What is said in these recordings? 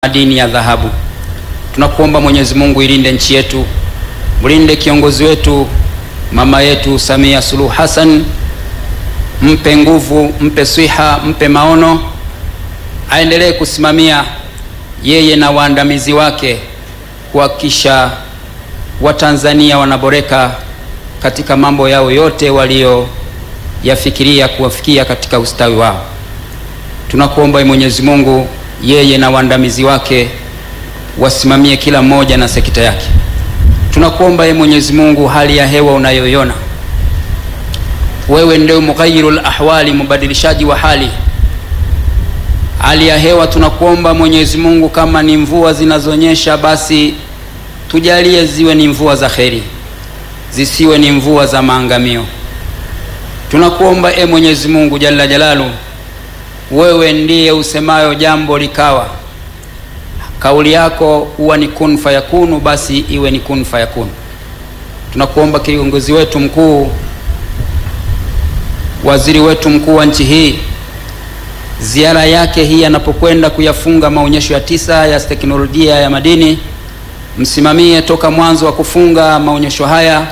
madini ya dhahabu. Tunakuomba Mwenyezi Mungu, ilinde nchi yetu, mlinde kiongozi wetu mama yetu Samia Suluhu Hassan, mpe nguvu, mpe swiha, mpe maono, aendelee kusimamia yeye na waandamizi wake kuhakikisha Watanzania wanaboreka katika mambo yao yote walioyafikiria kuwafikia katika ustawi wao. Tunakuomba Mwenyezi Mungu, yeye na waandamizi wake wasimamie kila mmoja na sekta yake. Tunakuomba ye Mwenyezi Mungu, hali ya hewa unayoiona wewe, ndio mughayyirul ahwali, mubadilishaji wa hali hali ya hewa. Tunakuomba Mwenyezi Mungu, kama ni mvua zinazonyesha basi tujalie ziwe ni mvua za kheri, zisiwe ni mvua za maangamio. Tunakuomba e Mwenyezi Mungu jalla jalalu, wewe ndiye usemayo jambo likawa, kauli yako huwa ni kun fayakunu, basi iwe ni kun fayakunu. Tunakuomba kiongozi wetu mkuu, waziri wetu mkuu wa nchi hii, ziara yake hii anapokwenda kuyafunga maonyesho ya tisa ya teknolojia ya madini msimamie toka mwanzo wa kufunga maonyesho haya,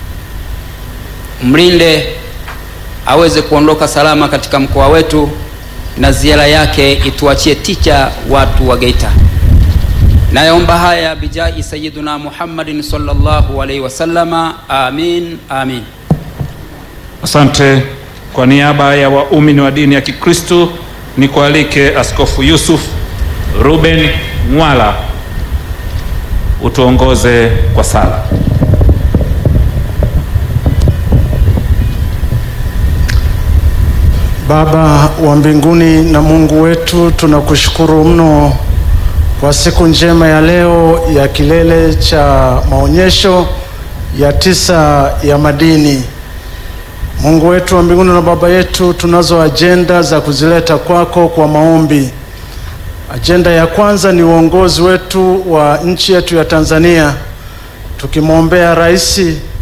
mlinde aweze kuondoka salama katika mkoa wetu, na ziara yake ituachie ticha watu wa Geita. Nayaomba haya bijahi sayyiduna Muhammadin sallallahu alaihi wasallama, amin amin. Asante. Kwa niaba ya waumini wa dini ya Kikristo ni kualike Askofu Yusuf Ruben Mwala utuongoze kwa sala. Baba wa mbinguni na Mungu wetu, tunakushukuru mno kwa siku njema ya leo ya kilele cha maonyesho ya tisa ya madini. Mungu wetu wa mbinguni na Baba yetu, tunazo ajenda za kuzileta kwako kwa maombi. Ajenda ya kwanza ni uongozi wetu wa nchi yetu ya Tanzania, tukimwombea rais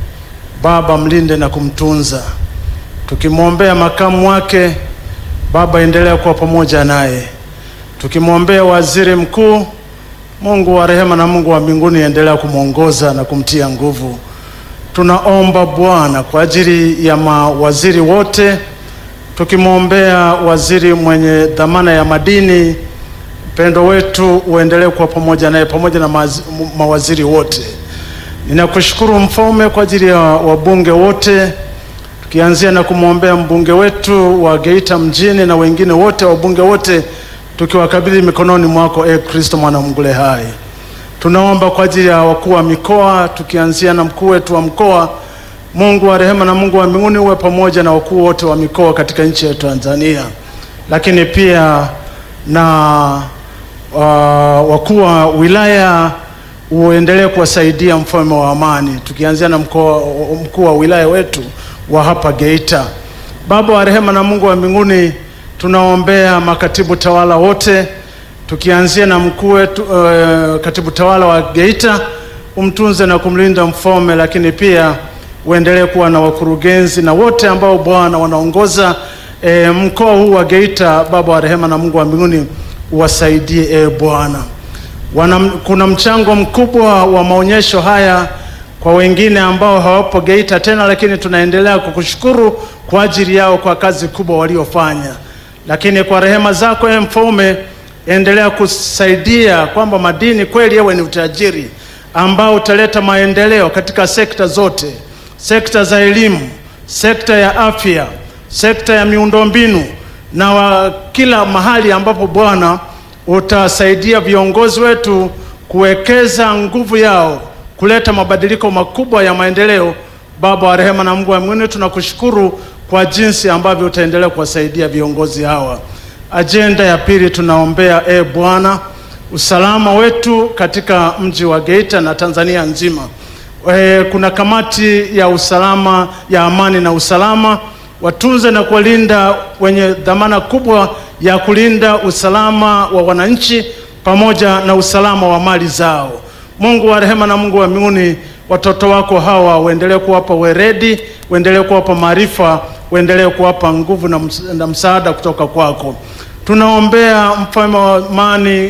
Baba mlinde na kumtunza, tukimwombea makamu wake Baba endelea kuwa pamoja naye, tukimwombea waziri mkuu, Mungu wa rehema na Mungu wa mbinguni endelea kumwongoza na kumtia nguvu. Tunaomba Bwana kwa ajili ya mawaziri wote, tukimwombea waziri mwenye dhamana ya madini Mpendo wetu uendelee kuwa pamoja naye pamoja na maz, mawaziri wote. Ninakushukuru Mfalme kwa ajili ya wabunge wote, tukianzia na kumwombea mbunge wetu wa Geita mjini na wengine wote wabunge wote, tukiwakabidhi mikononi mwako e Kristo mwana mgule hai. Tunaomba kwa ajili ya wakuu wa mikoa, tukianzia na mkuu wetu wa mkoa. Mungu wa rehema na Mungu wa mbinguni uwe pamoja na wakuu wote wa mikoa katika nchi ya Tanzania, lakini pia na Uh, wakuu wa wilaya uendelee kuwasaidia mfalme wa amani, tukianzia na mkuu wa wilaya wetu wa hapa Geita. Baba wa rehema na Mungu wa mbinguni, tunaombea makatibu tawala wote, tukianzia na mkuu wetu uh, katibu tawala wa Geita, umtunze na kumlinda mfalme, lakini pia uendelee kuwa na wakurugenzi na wote ambao Bwana wanaongoza eh, mkoa huu wa Geita. Baba wa rehema na Mungu wa mbinguni uwasaidie e Bwana. Kuna mchango mkubwa wa maonyesho haya kwa wengine ambao hawapo Geita tena, lakini tunaendelea kukushukuru kwa ajili yao kwa kazi kubwa waliofanya. Lakini kwa rehema zako e Mfalme, endelea kusaidia kwamba madini kweli yewe ni utajiri ambao utaleta maendeleo katika sekta zote, sekta za elimu, sekta ya afya, sekta ya miundombinu na wa kila mahali ambapo Bwana utasaidia viongozi wetu kuwekeza nguvu yao kuleta mabadiliko makubwa ya maendeleo. Baba wa rehema na Mungu wa mbinguni, tunakushukuru kwa jinsi ambavyo utaendelea kuwasaidia viongozi hawa. Ajenda ya pili, tunaombea e Bwana usalama wetu katika mji wa Geita na Tanzania nzima. E, kuna kamati ya usalama ya amani na usalama watunze na kuwalinda wenye dhamana kubwa ya kulinda usalama wa wananchi pamoja na usalama wa mali zao. Mungu wa rehema na Mungu wa mbinguni, watoto wako hawa uendelee kuwapa weredi, uendelee kuwapa maarifa, uendelee kuwapa nguvu na msaada kutoka kwako. Tunaombea mfalme wa amani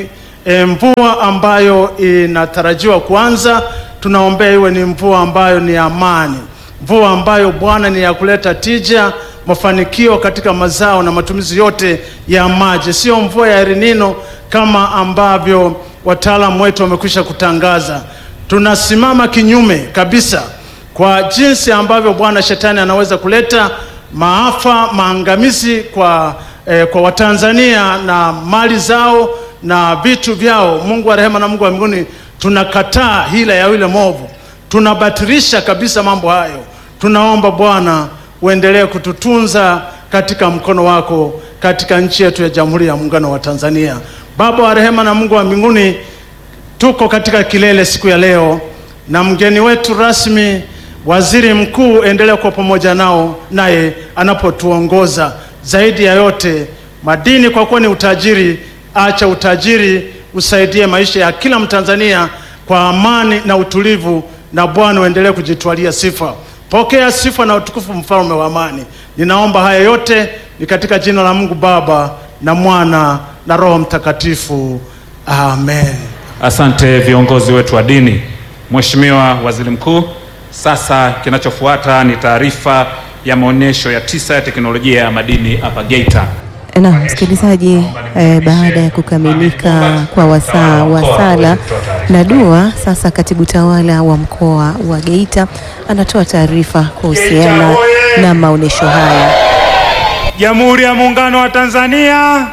E, mvua ambayo inatarajiwa kuanza, tunaombea iwe ni mvua ambayo ni amani, mvua ambayo Bwana ni ya kuleta tija, mafanikio katika mazao na matumizi yote ya maji, sio mvua ya El Nino kama ambavyo wataalamu wetu wamekwisha kutangaza. Tunasimama kinyume kabisa kwa jinsi ambavyo Bwana Shetani anaweza kuleta maafa, maangamizi kwa, eh, kwa Watanzania na mali zao na vitu vyao. Mungu wa rehema na Mungu wa mbinguni, tunakataa hila ya yule mwovu, tunabatilisha kabisa mambo hayo. Tunaomba Bwana uendelee kututunza katika mkono wako katika nchi yetu ya Jamhuri ya Muungano wa Tanzania. Baba wa rehema na Mungu wa mbinguni, tuko katika kilele siku ya leo na mgeni wetu rasmi Waziri Mkuu, endelea kuwa pamoja nao naye anapotuongoza. Zaidi ya yote, madini kwa kuwa ni utajiri, acha utajiri usaidie maisha ya kila Mtanzania kwa amani na utulivu, na Bwana uendelee kujitwalia sifa. Pokea sifa na utukufu, mfalme wa amani. Ninaomba haya yote ni katika jina la Mungu Baba na Mwana na Roho Mtakatifu, amen. Asante viongozi wetu wa dini. Mheshimiwa Waziri Mkuu, sasa kinachofuata ni taarifa ya maonyesho ya tisa ya teknolojia ya madini hapa Geita. Na msikilizaji, eh, baada ya kukamilika kwa wasaa wa sala na dua, sasa katibu tawala wa mkoa wa Geita anatoa taarifa kuhusiana na maonyesho haya. Jamhuri ya Muungano wa Tanzania,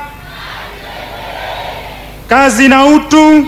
kazi na utu.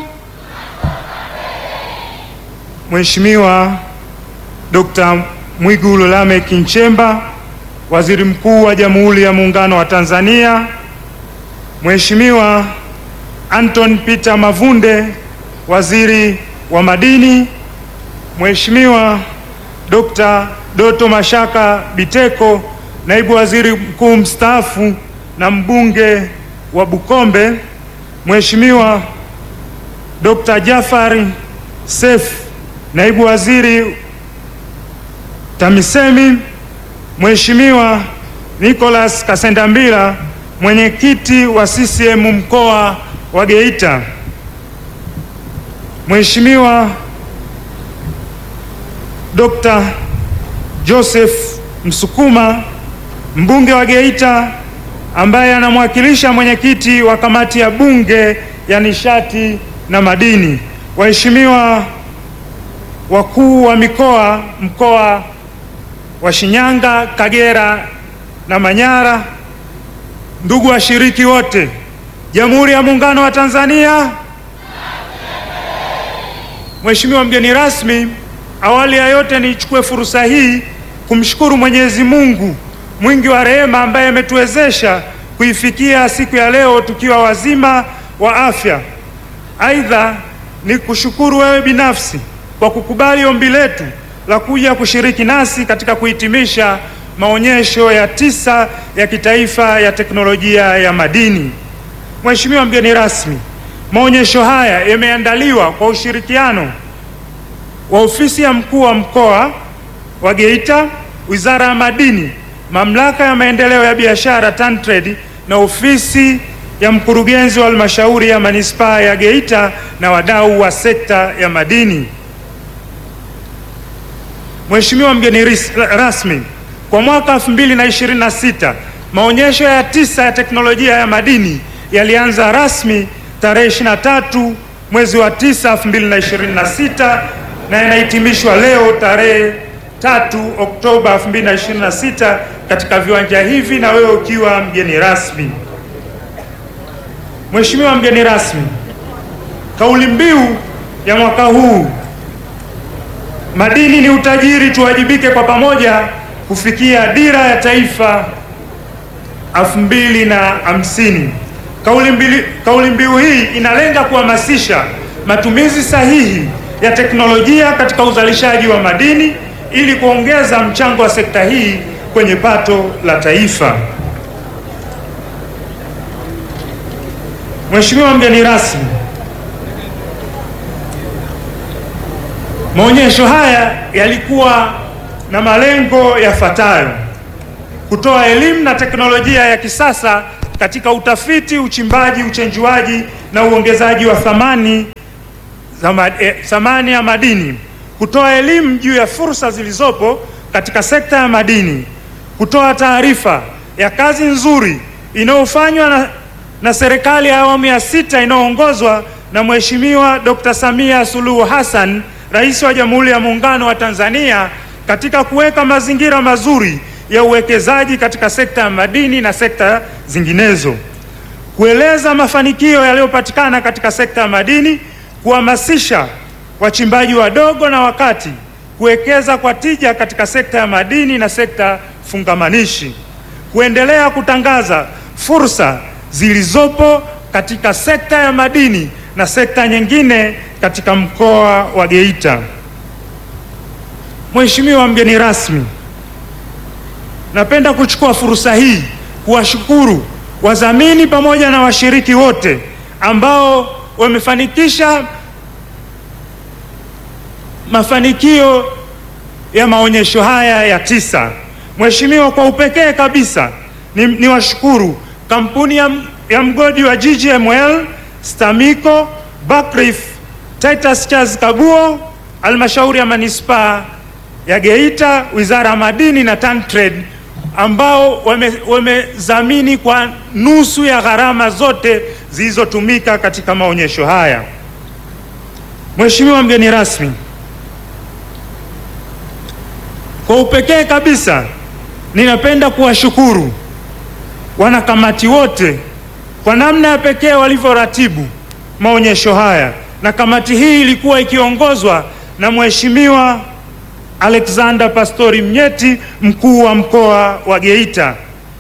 Mheshimiwa Dr. Mwigulu Lameck Nchemba, Waziri Mkuu wa Jamhuri ya Muungano wa Tanzania, Mheshimiwa Anton Peter Mavunde, Waziri wa Madini, Mheshimiwa Dr. Doto Mashaka Biteko, Naibu Waziri Mkuu mstaafu na mbunge wa Bukombe, Mheshimiwa Dr. Jafari Seif, Naibu Waziri TAMISEMI, Mheshimiwa Nicholas Kasendambila, mwenyekiti wa CCM mkoa wa Geita, Mheshimiwa Dr. Joseph Msukuma, mbunge wa Geita ambaye anamwakilisha mwenyekiti wa kamati ya bunge ya nishati na madini, waheshimiwa wakuu wa mikoa mkoa wa Shinyanga, Kagera na Manyara, ndugu washiriki wote, Jamhuri ya Muungano wa Tanzania. Mheshimiwa mgeni rasmi, awali ya yote nichukue fursa hii kumshukuru Mwenyezi Mungu mwingi wa rehema ambaye ametuwezesha kuifikia siku ya leo tukiwa wazima wa afya. Aidha, ni kushukuru wewe binafsi kwa kukubali ombi letu la kuja kushiriki nasi katika kuhitimisha maonyesho ya tisa ya kitaifa ya teknolojia ya madini. Mheshimiwa mgeni rasmi, maonyesho haya yameandaliwa kwa ushirikiano wa ofisi ya mkuu wa mkoa wa Geita, Wizara ya Madini, Mamlaka ya Maendeleo ya Biashara TanTrade na ofisi ya mkurugenzi wa halmashauri ya manispaa ya Geita na wadau wa sekta ya madini. Mheshimiwa mgeni rasmi, kwa mwaka 2026 maonyesho ya tisa ya teknolojia ya madini yalianza rasmi tarehe 23 mwezi wa 9 2026 na yanahitimishwa leo tarehe 3 Oktoba 2026 katika viwanja hivi na wewe ukiwa mgeni rasmi. Mheshimiwa mgeni rasmi, kauli mbiu ya mwaka huu madini ni utajiri, tuwajibike kwa pamoja kufikia dira ya taifa elfu mbili na hamsini. Kauli mbiu, kauli mbiu hii inalenga kuhamasisha matumizi sahihi ya teknolojia katika uzalishaji wa madini ili kuongeza mchango wa sekta hii kwenye pato la taifa. Mheshimiwa mgeni rasmi, maonyesho haya yalikuwa na malengo yafuatayo: kutoa elimu na teknolojia ya kisasa katika utafiti, uchimbaji, uchenjuaji na uongezaji wa thamani za ma- eh, thamani ya madini, kutoa elimu juu ya fursa zilizopo katika sekta ya madini, kutoa taarifa ya kazi nzuri inayofanywa na, na serikali ya awamu ya sita inayoongozwa na Mheshimiwa Dr. Samia Suluhu Hassan, Rais wa Jamhuri ya Muungano wa Tanzania katika kuweka mazingira mazuri ya uwekezaji katika sekta ya madini na sekta zinginezo kueleza mafanikio yaliyopatikana katika sekta ya madini, kuhamasisha wachimbaji wadogo na wakati kuwekeza kwa tija katika sekta ya madini na sekta fungamanishi, kuendelea kutangaza fursa zilizopo katika sekta ya madini na sekta nyingine katika mkoa wa Geita. Mheshimiwa mgeni rasmi, napenda kuchukua fursa hii kuwashukuru wadhamini pamoja na washiriki wote ambao wamefanikisha mafanikio ya maonyesho haya ya tisa. Mheshimiwa, kwa upekee kabisa ni, ni washukuru kampuni ya, ya mgodi wa GGML, Stamico, Buckreef, Titus Charles Kabuo, halmashauri ya manispaa ya Geita, wizara ya madini na TanTrade ambao wamedhamini wame kwa nusu ya gharama zote zilizotumika katika maonyesho haya. Mheshimiwa mgeni rasmi, kwa upekee kabisa ninapenda kuwashukuru wanakamati wote kwa namna ya pekee walivyoratibu maonyesho haya, na kamati hii ilikuwa ikiongozwa na Mheshimiwa Alexander Pastori Mnyeti, mkuu wa mkoa wa Geita.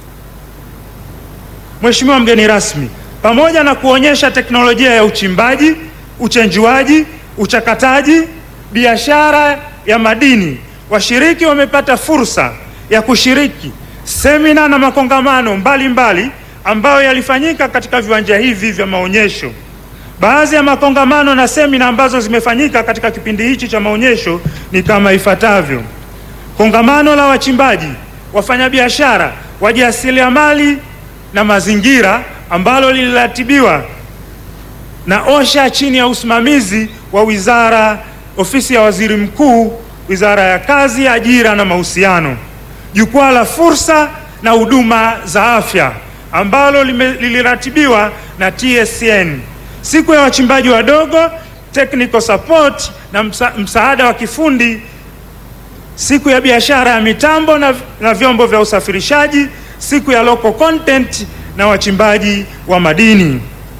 Mheshimiwa mgeni rasmi, pamoja na kuonyesha teknolojia ya uchimbaji, uchenjuaji, uchakataji, biashara ya madini, washiriki wamepata fursa ya kushiriki semina na makongamano mbalimbali mbali ambayo yalifanyika katika viwanja hivi vya maonyesho. Baadhi ya makongamano na semina ambazo zimefanyika katika kipindi hichi cha maonyesho ni kama ifuatavyo: kongamano la wachimbaji, wafanyabiashara, wajasiriamali na mazingira ambalo liliratibiwa na OSHA chini ya usimamizi wa wizara, ofisi ya waziri mkuu, wizara ya kazi, ajira na mahusiano. Jukwaa la fursa na huduma za afya ambalo liliratibiwa na TSN siku ya wachimbaji wadogo technical support na msa, msaada wa kifundi, siku ya biashara ya mitambo na, na vyombo vya usafirishaji, siku ya local content na wachimbaji wa madini.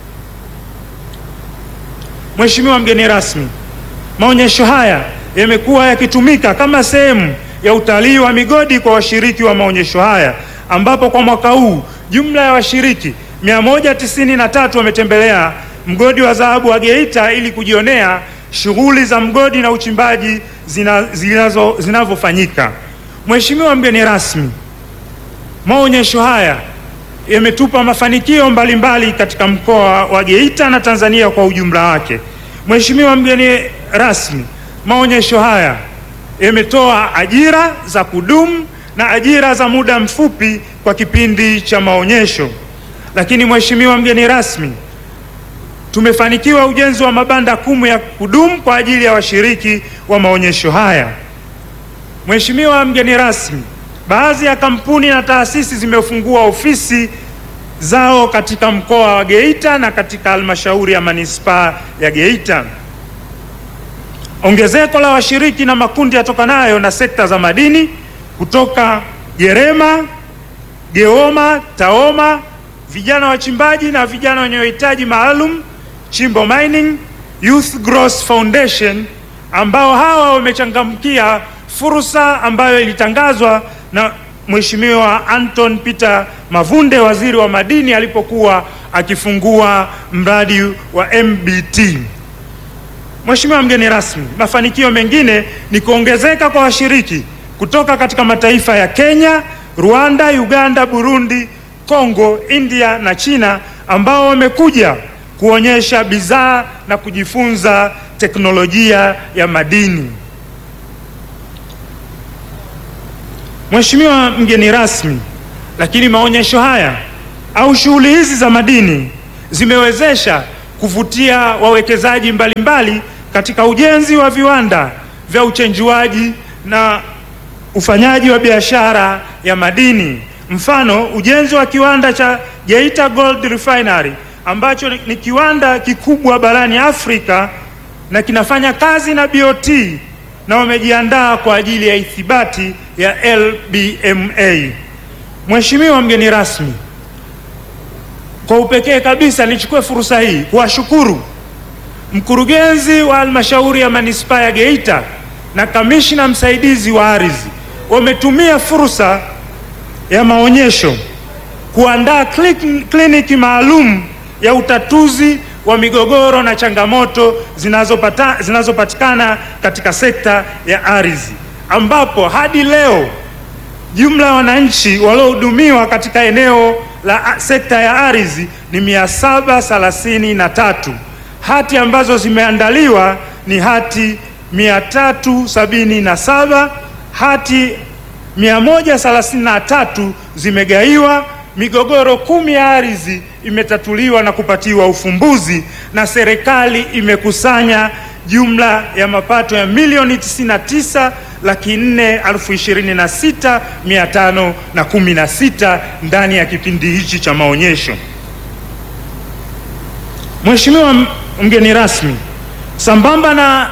Mheshimiwa mgeni rasmi, maonyesho haya yamekuwa yakitumika kama sehemu ya utalii wa migodi kwa washiriki wa maonyesho haya ambapo kwa mwaka huu jumla ya washiriki 193 wametembelea mgodi wa dhahabu wa Geita ili kujionea shughuli za mgodi na uchimbaji zinazo zinavyofanyika. Mheshimiwa mgeni rasmi, maonyesho haya yametupa mafanikio mbalimbali katika mkoa wa Geita na Tanzania kwa ujumla wake. Mheshimiwa mgeni rasmi, maonyesho haya yametoa ajira za kudumu na ajira za muda mfupi kwa kipindi cha maonyesho. Lakini Mheshimiwa mgeni rasmi, tumefanikiwa ujenzi wa mabanda kumi ya kudumu kwa ajili ya washiriki wa maonyesho haya. Mheshimiwa mgeni rasmi, baadhi ya kampuni na taasisi zimefungua ofisi zao katika mkoa wa Geita na katika halmashauri ya manispaa ya Geita. Ongezeko la washiriki na makundi yatokanayo na sekta za madini kutoka Gerema, Geoma, Taoma, vijana wachimbaji na vijana wenye uhitaji maalum, Chimbo Mining Youth Growth Foundation, ambao hawa wamechangamkia fursa ambayo ilitangazwa na Mheshimiwa Anton Peter Mavunde, waziri wa madini, alipokuwa akifungua mradi wa MBT. Mheshimiwa mgeni rasmi, mafanikio mengine ni kuongezeka kwa washiriki kutoka katika mataifa ya Kenya, Rwanda, Uganda, Burundi, Kongo, India na China ambao wamekuja kuonyesha bidhaa na kujifunza teknolojia ya madini. Mheshimiwa mgeni rasmi, lakini maonyesho haya au shughuli hizi za madini zimewezesha kuvutia wawekezaji mbalimbali katika ujenzi wa viwanda vya uchenjuaji na ufanyaji wa biashara ya madini. Mfano, ujenzi wa kiwanda cha Geita Gold Refinery ambacho ni, ni kiwanda kikubwa barani Afrika na kinafanya kazi na BOT na wamejiandaa kwa ajili ya ithibati ya LBMA. Mheshimiwa mgeni rasmi, kwa upekee kabisa nichukue fursa hii kuwashukuru mkurugenzi wa halmashauri ya manispaa ya Geita na kamishna msaidizi wa ardhi wametumia fursa ya maonyesho kuandaa kliniki maalum ya utatuzi wa migogoro na changamoto zinazopata, zinazopatikana katika sekta ya ardhi ambapo hadi leo jumla ya wananchi waliohudumiwa katika eneo la sekta ya ardhi ni mia saba thelathini na tatu. Hati ambazo zimeandaliwa ni hati mia tatu sabini na saba. Hati mia moja thelathini na tatu zimegaiwa. Migogoro kumi ya ardhi imetatuliwa na kupatiwa ufumbuzi, na serikali imekusanya jumla ya mapato ya milioni 99 laki nne elfu ishirini na sita mia tano na kumi na sita ndani ya kipindi hichi cha maonyesho. Mheshimiwa mgeni rasmi, sambamba na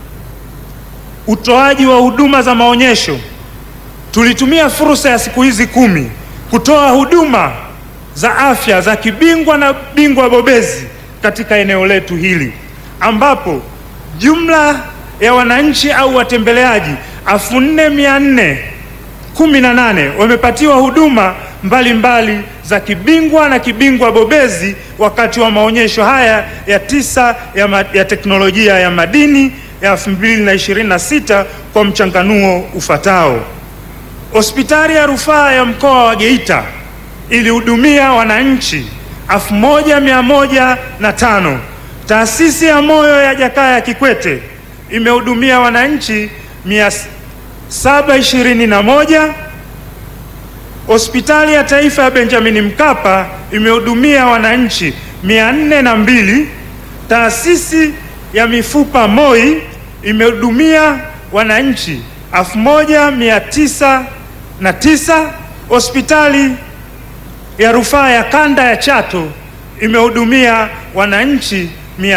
utoaji wa huduma za maonyesho, tulitumia fursa ya siku hizi kumi kutoa huduma za afya za kibingwa na bingwa bobezi katika eneo letu hili ambapo jumla ya wananchi au watembeleaji elfu nne mia nne kumi na nane wamepatiwa huduma mbalimbali mbali za kibingwa na kibingwa bobezi wakati wa maonyesho haya ya tisa ya, ma, ya teknolojia ya madini ya 2026 kwa mchanganuo ufatao. Hospitali ya rufaa ya mkoa wa Geita ilihudumia wananchi 1105. Taasisi ya moyo ya Jakaya Kikwete imehudumia wananchi 721. Hospitali ya Taifa ya Benjamin Mkapa imehudumia wananchi 402. Taasisi ya mifupa MOI imehudumia wananchi 1909. Hospitali ya rufaa ya kanda ya Chato imehudumia wananchi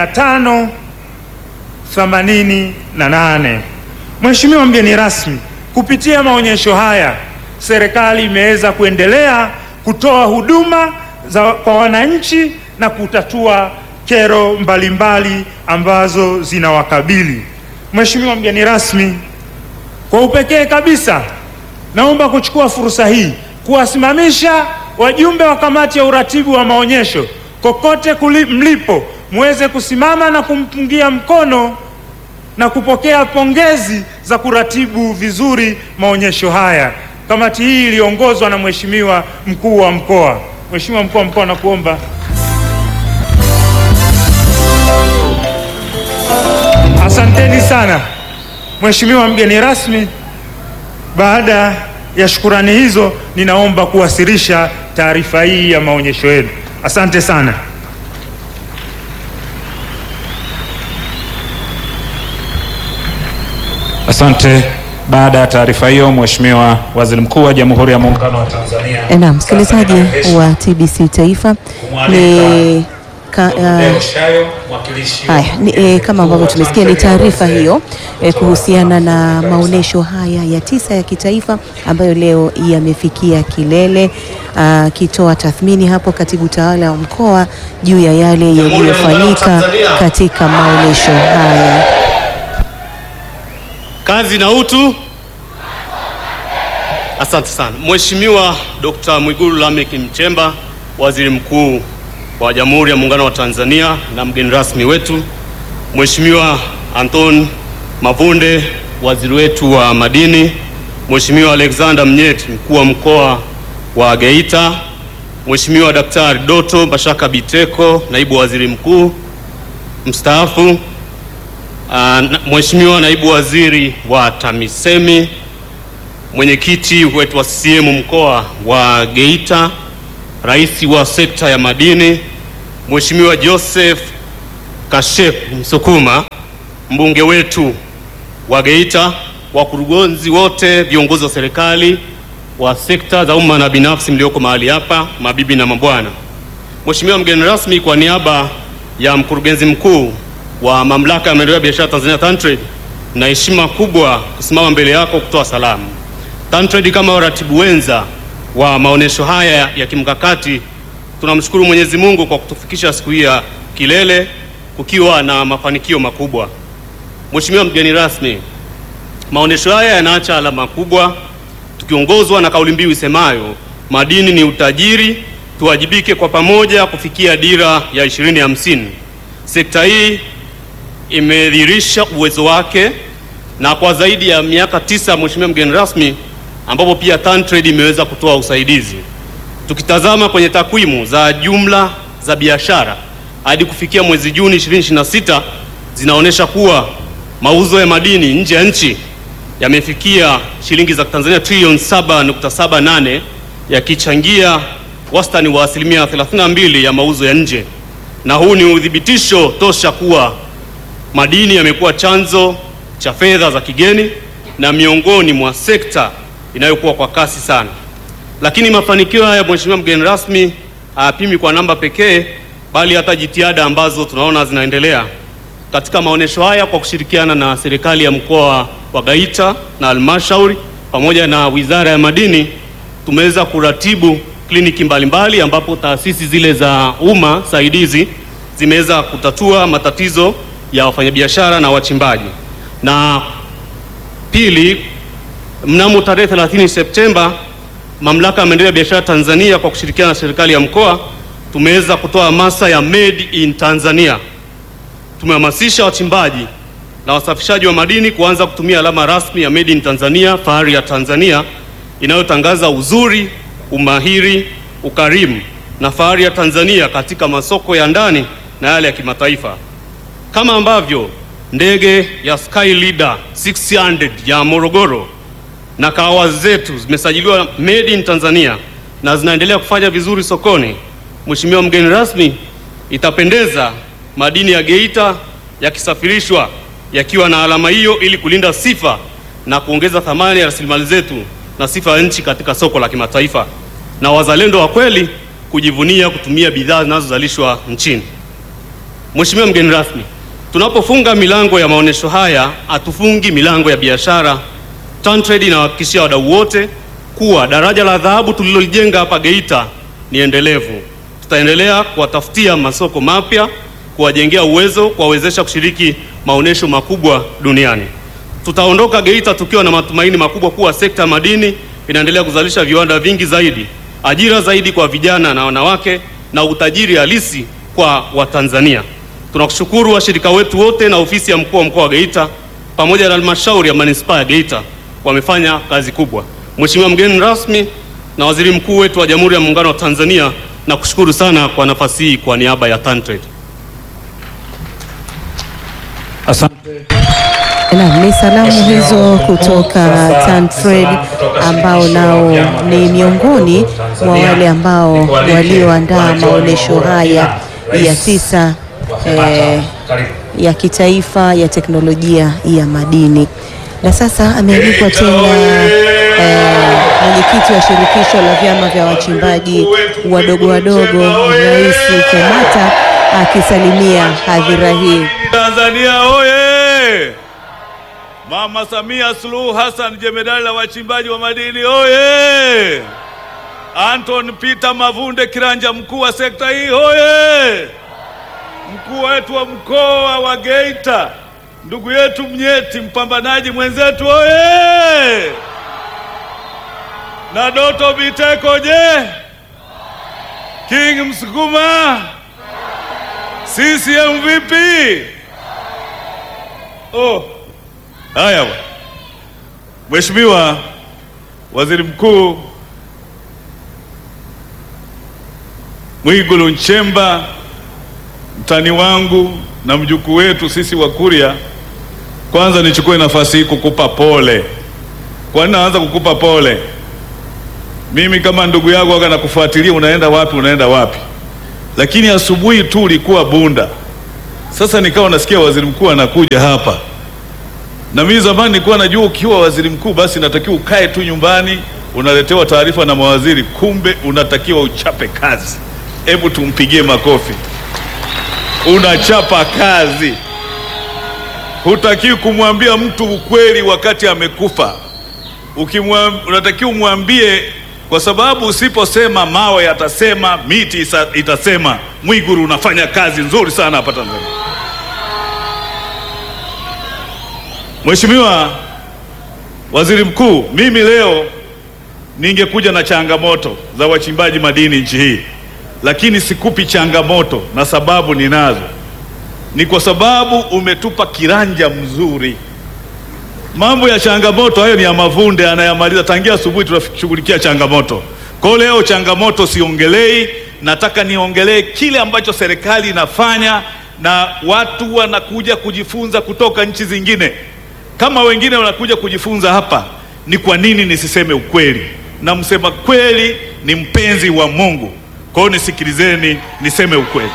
588. Mheshimiwa mgeni rasmi, kupitia maonyesho haya serikali imeweza kuendelea kutoa huduma za kwa wananchi na kutatua kero mbalimbali mbali ambazo zinawakabili. Mheshimiwa mgeni rasmi, kwa upekee kabisa naomba kuchukua fursa hii kuwasimamisha wajumbe wa kamati ya uratibu wa maonyesho kokote kuli, mlipo muweze kusimama na kumpungia mkono na kupokea pongezi za kuratibu vizuri maonyesho haya. Kamati hii iliongozwa na Mheshimiwa mkuu wa mkoa. Mheshimiwa mkuu wa mkoa, nakuomba. Asanteni sana. Mheshimiwa mgeni rasmi, baada ya shukurani hizo, ninaomba kuwasilisha taarifa hii ya maonyesho yenu. Asante sana. Asante. Baada ya taarifa hiyo, Mheshimiwa Waziri Mkuu wa Jamhuri ya Muungano wa Tanzania. Na msikilizaji wa TBC Taifa ni ka, uh, haya ni, e, kama ambavyo tumesikia ni taarifa hiyo e, kuhusiana na maonyesho haya ya tisa ya kitaifa ambayo leo yamefikia kilele, akitoa tathmini hapo katibu tawala wa mkoa juu ya yale yaliyofanyika katika maonyesho haya. Kazi na utu. Asante sana Mheshimiwa Dr. Mwigulu Lameck Nchemba, Waziri Mkuu wa Jamhuri ya Muungano wa Tanzania na mgeni rasmi wetu Mheshimiwa Anton Mavunde, waziri wetu wa madini, Mheshimiwa Alexander Mnyeti, mkuu wa mkoa wa Geita, Mheshimiwa Daktari Doto Bashaka Biteko, naibu waziri mkuu mstaafu, uh, Mheshimiwa naibu waziri wa TAMISEMI, mwenyekiti wetu wa CCM mkoa wa Geita, rais wa sekta ya madini Mheshimiwa Joseph Kashef Msukuma, mbunge wetu wa Geita, wakurugenzi wote, viongozi wa serikali wa sekta za umma na binafsi mlioko mahali hapa, mabibi na mabwana. Mheshimiwa mgeni rasmi, kwa niaba ya mkurugenzi mkuu wa Mamlaka ya Maendeleo ya Biashara Tanzania TanTrade, na heshima kubwa kusimama mbele yako kutoa salamu. TanTrade kama waratibu wenza wa maonesho haya ya kimkakati, tunamshukuru Mwenyezi Mungu kwa kutufikisha siku hii ya kilele kukiwa na mafanikio makubwa. Mheshimiwa mgeni rasmi, maonesho haya yanaacha alama kubwa tukiongozwa na kauli mbiu isemayo madini ni utajiri, tuwajibike kwa pamoja kufikia dira ya 2050. Sekta hii imedhihirisha uwezo wake na kwa zaidi ya miaka tisa, Mheshimiwa mgeni rasmi, ambapo pia TanTrade imeweza kutoa usaidizi. Tukitazama kwenye takwimu za jumla za biashara hadi kufikia mwezi Juni 2026 zinaonyesha kuwa mauzo ya madini nje ya nchi yamefikia shilingi za Tanzania trilioni 7.78 yakichangia wastani wa asilimia 32 ya mauzo ya nje, na huu ni uthibitisho tosha kuwa madini yamekuwa chanzo cha fedha za kigeni na miongoni mwa sekta inayokuwa kwa kasi sana. Lakini mafanikio haya, Mheshimiwa mgeni rasmi, hayapimi kwa namba pekee, bali hata jitihada ambazo tunaona zinaendelea katika maonesho haya kwa kushirikiana na serikali ya mkoa wa Geita na halmashauri pamoja na Wizara ya Madini tumeweza kuratibu kliniki mbalimbali ambapo taasisi zile za umma saidizi zimeweza kutatua matatizo ya wafanyabiashara na wachimbaji. Na pili, mnamo tarehe 30 Septemba, Mamlaka ya Maendeleo ya Biashara Tanzania kwa kushirikiana na serikali ya mkoa tumeweza kutoa hamasa ya Made in Tanzania. Tumehamasisha wachimbaji na wasafishaji wa madini kuanza kutumia alama rasmi ya Made in Tanzania, fahari ya Tanzania, inayotangaza uzuri, umahiri, ukarimu na fahari ya Tanzania katika masoko ya ndani na yale ya kimataifa, kama ambavyo ndege ya Sky Leader 600 ya Morogoro na kahawa zetu zimesajiliwa Made in Tanzania na zinaendelea kufanya vizuri sokoni. Mheshimiwa mgeni rasmi, itapendeza madini ya Geita yakisafirishwa yakiwa na alama hiyo ili kulinda sifa na kuongeza thamani ya rasilimali zetu na sifa ya nchi katika soko la kimataifa, na wazalendo wa kweli kujivunia kutumia bidhaa zinazozalishwa nchini. Mheshimiwa mgeni rasmi, tunapofunga milango ya maonesho haya hatufungi milango ya biashara. TanTrade inawahakikishia wadau wote kuwa daraja la dhahabu tulilolijenga hapa Geita ni endelevu. Tutaendelea kuwatafutia masoko mapya, kuwajengea uwezo, kuwawezesha kushiriki maonesho makubwa duniani. Tutaondoka Geita tukiwa na matumaini makubwa kuwa sekta ya madini inaendelea kuzalisha viwanda vingi zaidi, ajira zaidi kwa vijana na wanawake, na utajiri halisi kwa Watanzania. Tunakushukuru washirika wetu wote na ofisi ya mkuu wa mkoa wa Geita pamoja na halmashauri ya manispaa ya Geita wamefanya kazi kubwa. Mheshimiwa mgeni rasmi na waziri mkuu wetu wa Jamhuri ya Muungano wa Tanzania, nakushukuru sana kwa nafasi hii kwa niaba ya TanTrade. Asante. Naam, ni salamu hizo kutoka TanTrade ambao nao ni miongoni mwa wale ambao walioandaa maonesho haya ya tisa eh, ya kitaifa ya teknolojia ya madini. Na sasa amealikwa tena eh, mwenyekiti wa shirikisho la vyama vya wachimbaji wadogo wadogo, Rais Kenyatta akisalimia hadhira hii. Tanzania oye! Mama Samia Suluhu Hassan, jemedali la wachimbaji wa madini oye! Anton Peter Mavunde Kiranja, mkuu wa sekta hii oye! Mkuu wetu wa mkoa wa Geita, ndugu yetu Mnyeti, mpambanaji mwenzetu oye! Na Doto Biteko je? King Msukuma CCM vipi? Oh, haya bwana. Mheshimiwa Waziri Mkuu Mwigulu Nchemba, mtani wangu na mjukuu wetu sisi Wakurya, kwanza nichukue nafasi hii kukupa pole. Kwa nini naanza kukupa pole? Mimi kama ndugu yako aga nakufuatilia, unaenda wapi, unaenda wapi lakini asubuhi tu ulikuwa Bunda Sasa nikawa nasikia waziri mkuu anakuja hapa, na mimi zamani nilikuwa najua ukiwa waziri mkuu basi natakiwa ukae tu nyumbani unaletewa taarifa na mawaziri, kumbe unatakiwa uchape kazi. Hebu tumpigie makofi. Unachapa kazi, hutakiwi kumwambia mtu ukweli wakati amekufa. Ukimwam- unatakiwa umwambie, kwa sababu usiposema mawe yatasema, miti isa- itasema. Mwiguru unafanya kazi nzuri sana hapa Tanzania. Mheshimiwa Waziri Mkuu, mimi leo ningekuja na changamoto za wachimbaji madini nchi hii, lakini sikupi changamoto na sababu ninazo. Ni kwa sababu umetupa kiranja mzuri. Mambo ya changamoto hayo ni ya Mavunde anayamaliza tangia asubuhi, tunashughulikia changamoto. Kwa hiyo leo changamoto siongelei, nataka niongelee kile ambacho serikali inafanya na watu wanakuja kujifunza kutoka nchi zingine. Kama wengine wanakuja kujifunza hapa, ni kwa nini nisiseme ukweli? Na msema kweli ni mpenzi wa Mungu. Kwa hiyo nisikilizeni, niseme ukweli.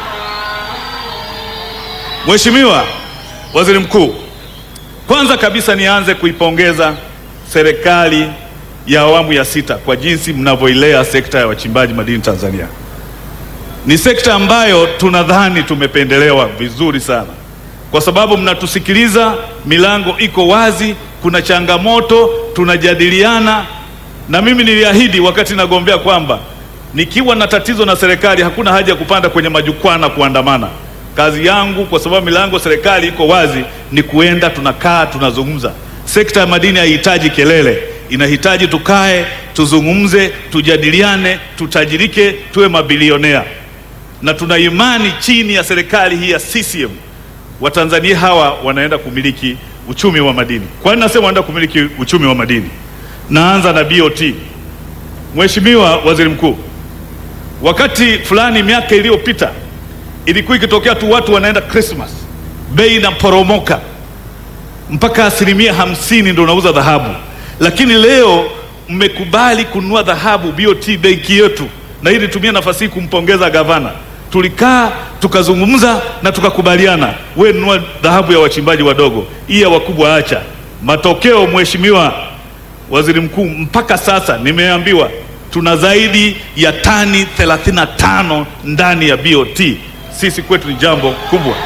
Mheshimiwa Waziri Mkuu, kwanza kabisa nianze kuipongeza serikali ya awamu ya sita kwa jinsi mnavyoilea sekta ya wachimbaji madini Tanzania. Ni sekta ambayo tunadhani tumependelewa vizuri sana, kwa sababu mnatusikiliza, milango iko wazi, kuna changamoto tunajadiliana, na mimi niliahidi wakati nagombea kwamba nikiwa na tatizo na serikali hakuna haja ya kupanda kwenye majukwaa na kuandamana. Kazi yangu kwa sababu milango serikali iko wazi ni kuenda, tunakaa, tunazungumza. Sekta ya madini haihitaji kelele, inahitaji tukae, tuzungumze, tujadiliane, tutajirike, tuwe mabilionea, na tuna imani chini ya serikali hii ya CCM Watanzania hawa wanaenda kumiliki uchumi wa madini. Kwa nini nasema wanaenda kumiliki uchumi wa madini? Naanza na BOT. Mheshimiwa Waziri Mkuu, wakati fulani miaka iliyopita ilikuwa ikitokea tu watu wanaenda Christmas, bei inaporomoka mpaka asilimia hamsini ndio unauza dhahabu, lakini leo mmekubali kununua dhahabu BOT benki yetu, na hii nitumia nafasi hii kumpongeza gavana. Tulikaa tukazungumza na tukakubaliana, we nunua dhahabu ya wachimbaji wadogo, hii ya wakubwa acha. Matokeo Mheshimiwa Waziri Mkuu, mpaka sasa nimeambiwa tuna zaidi ya tani 35 ndani ya BOT. Sisi kwetu ni jambo kubwa.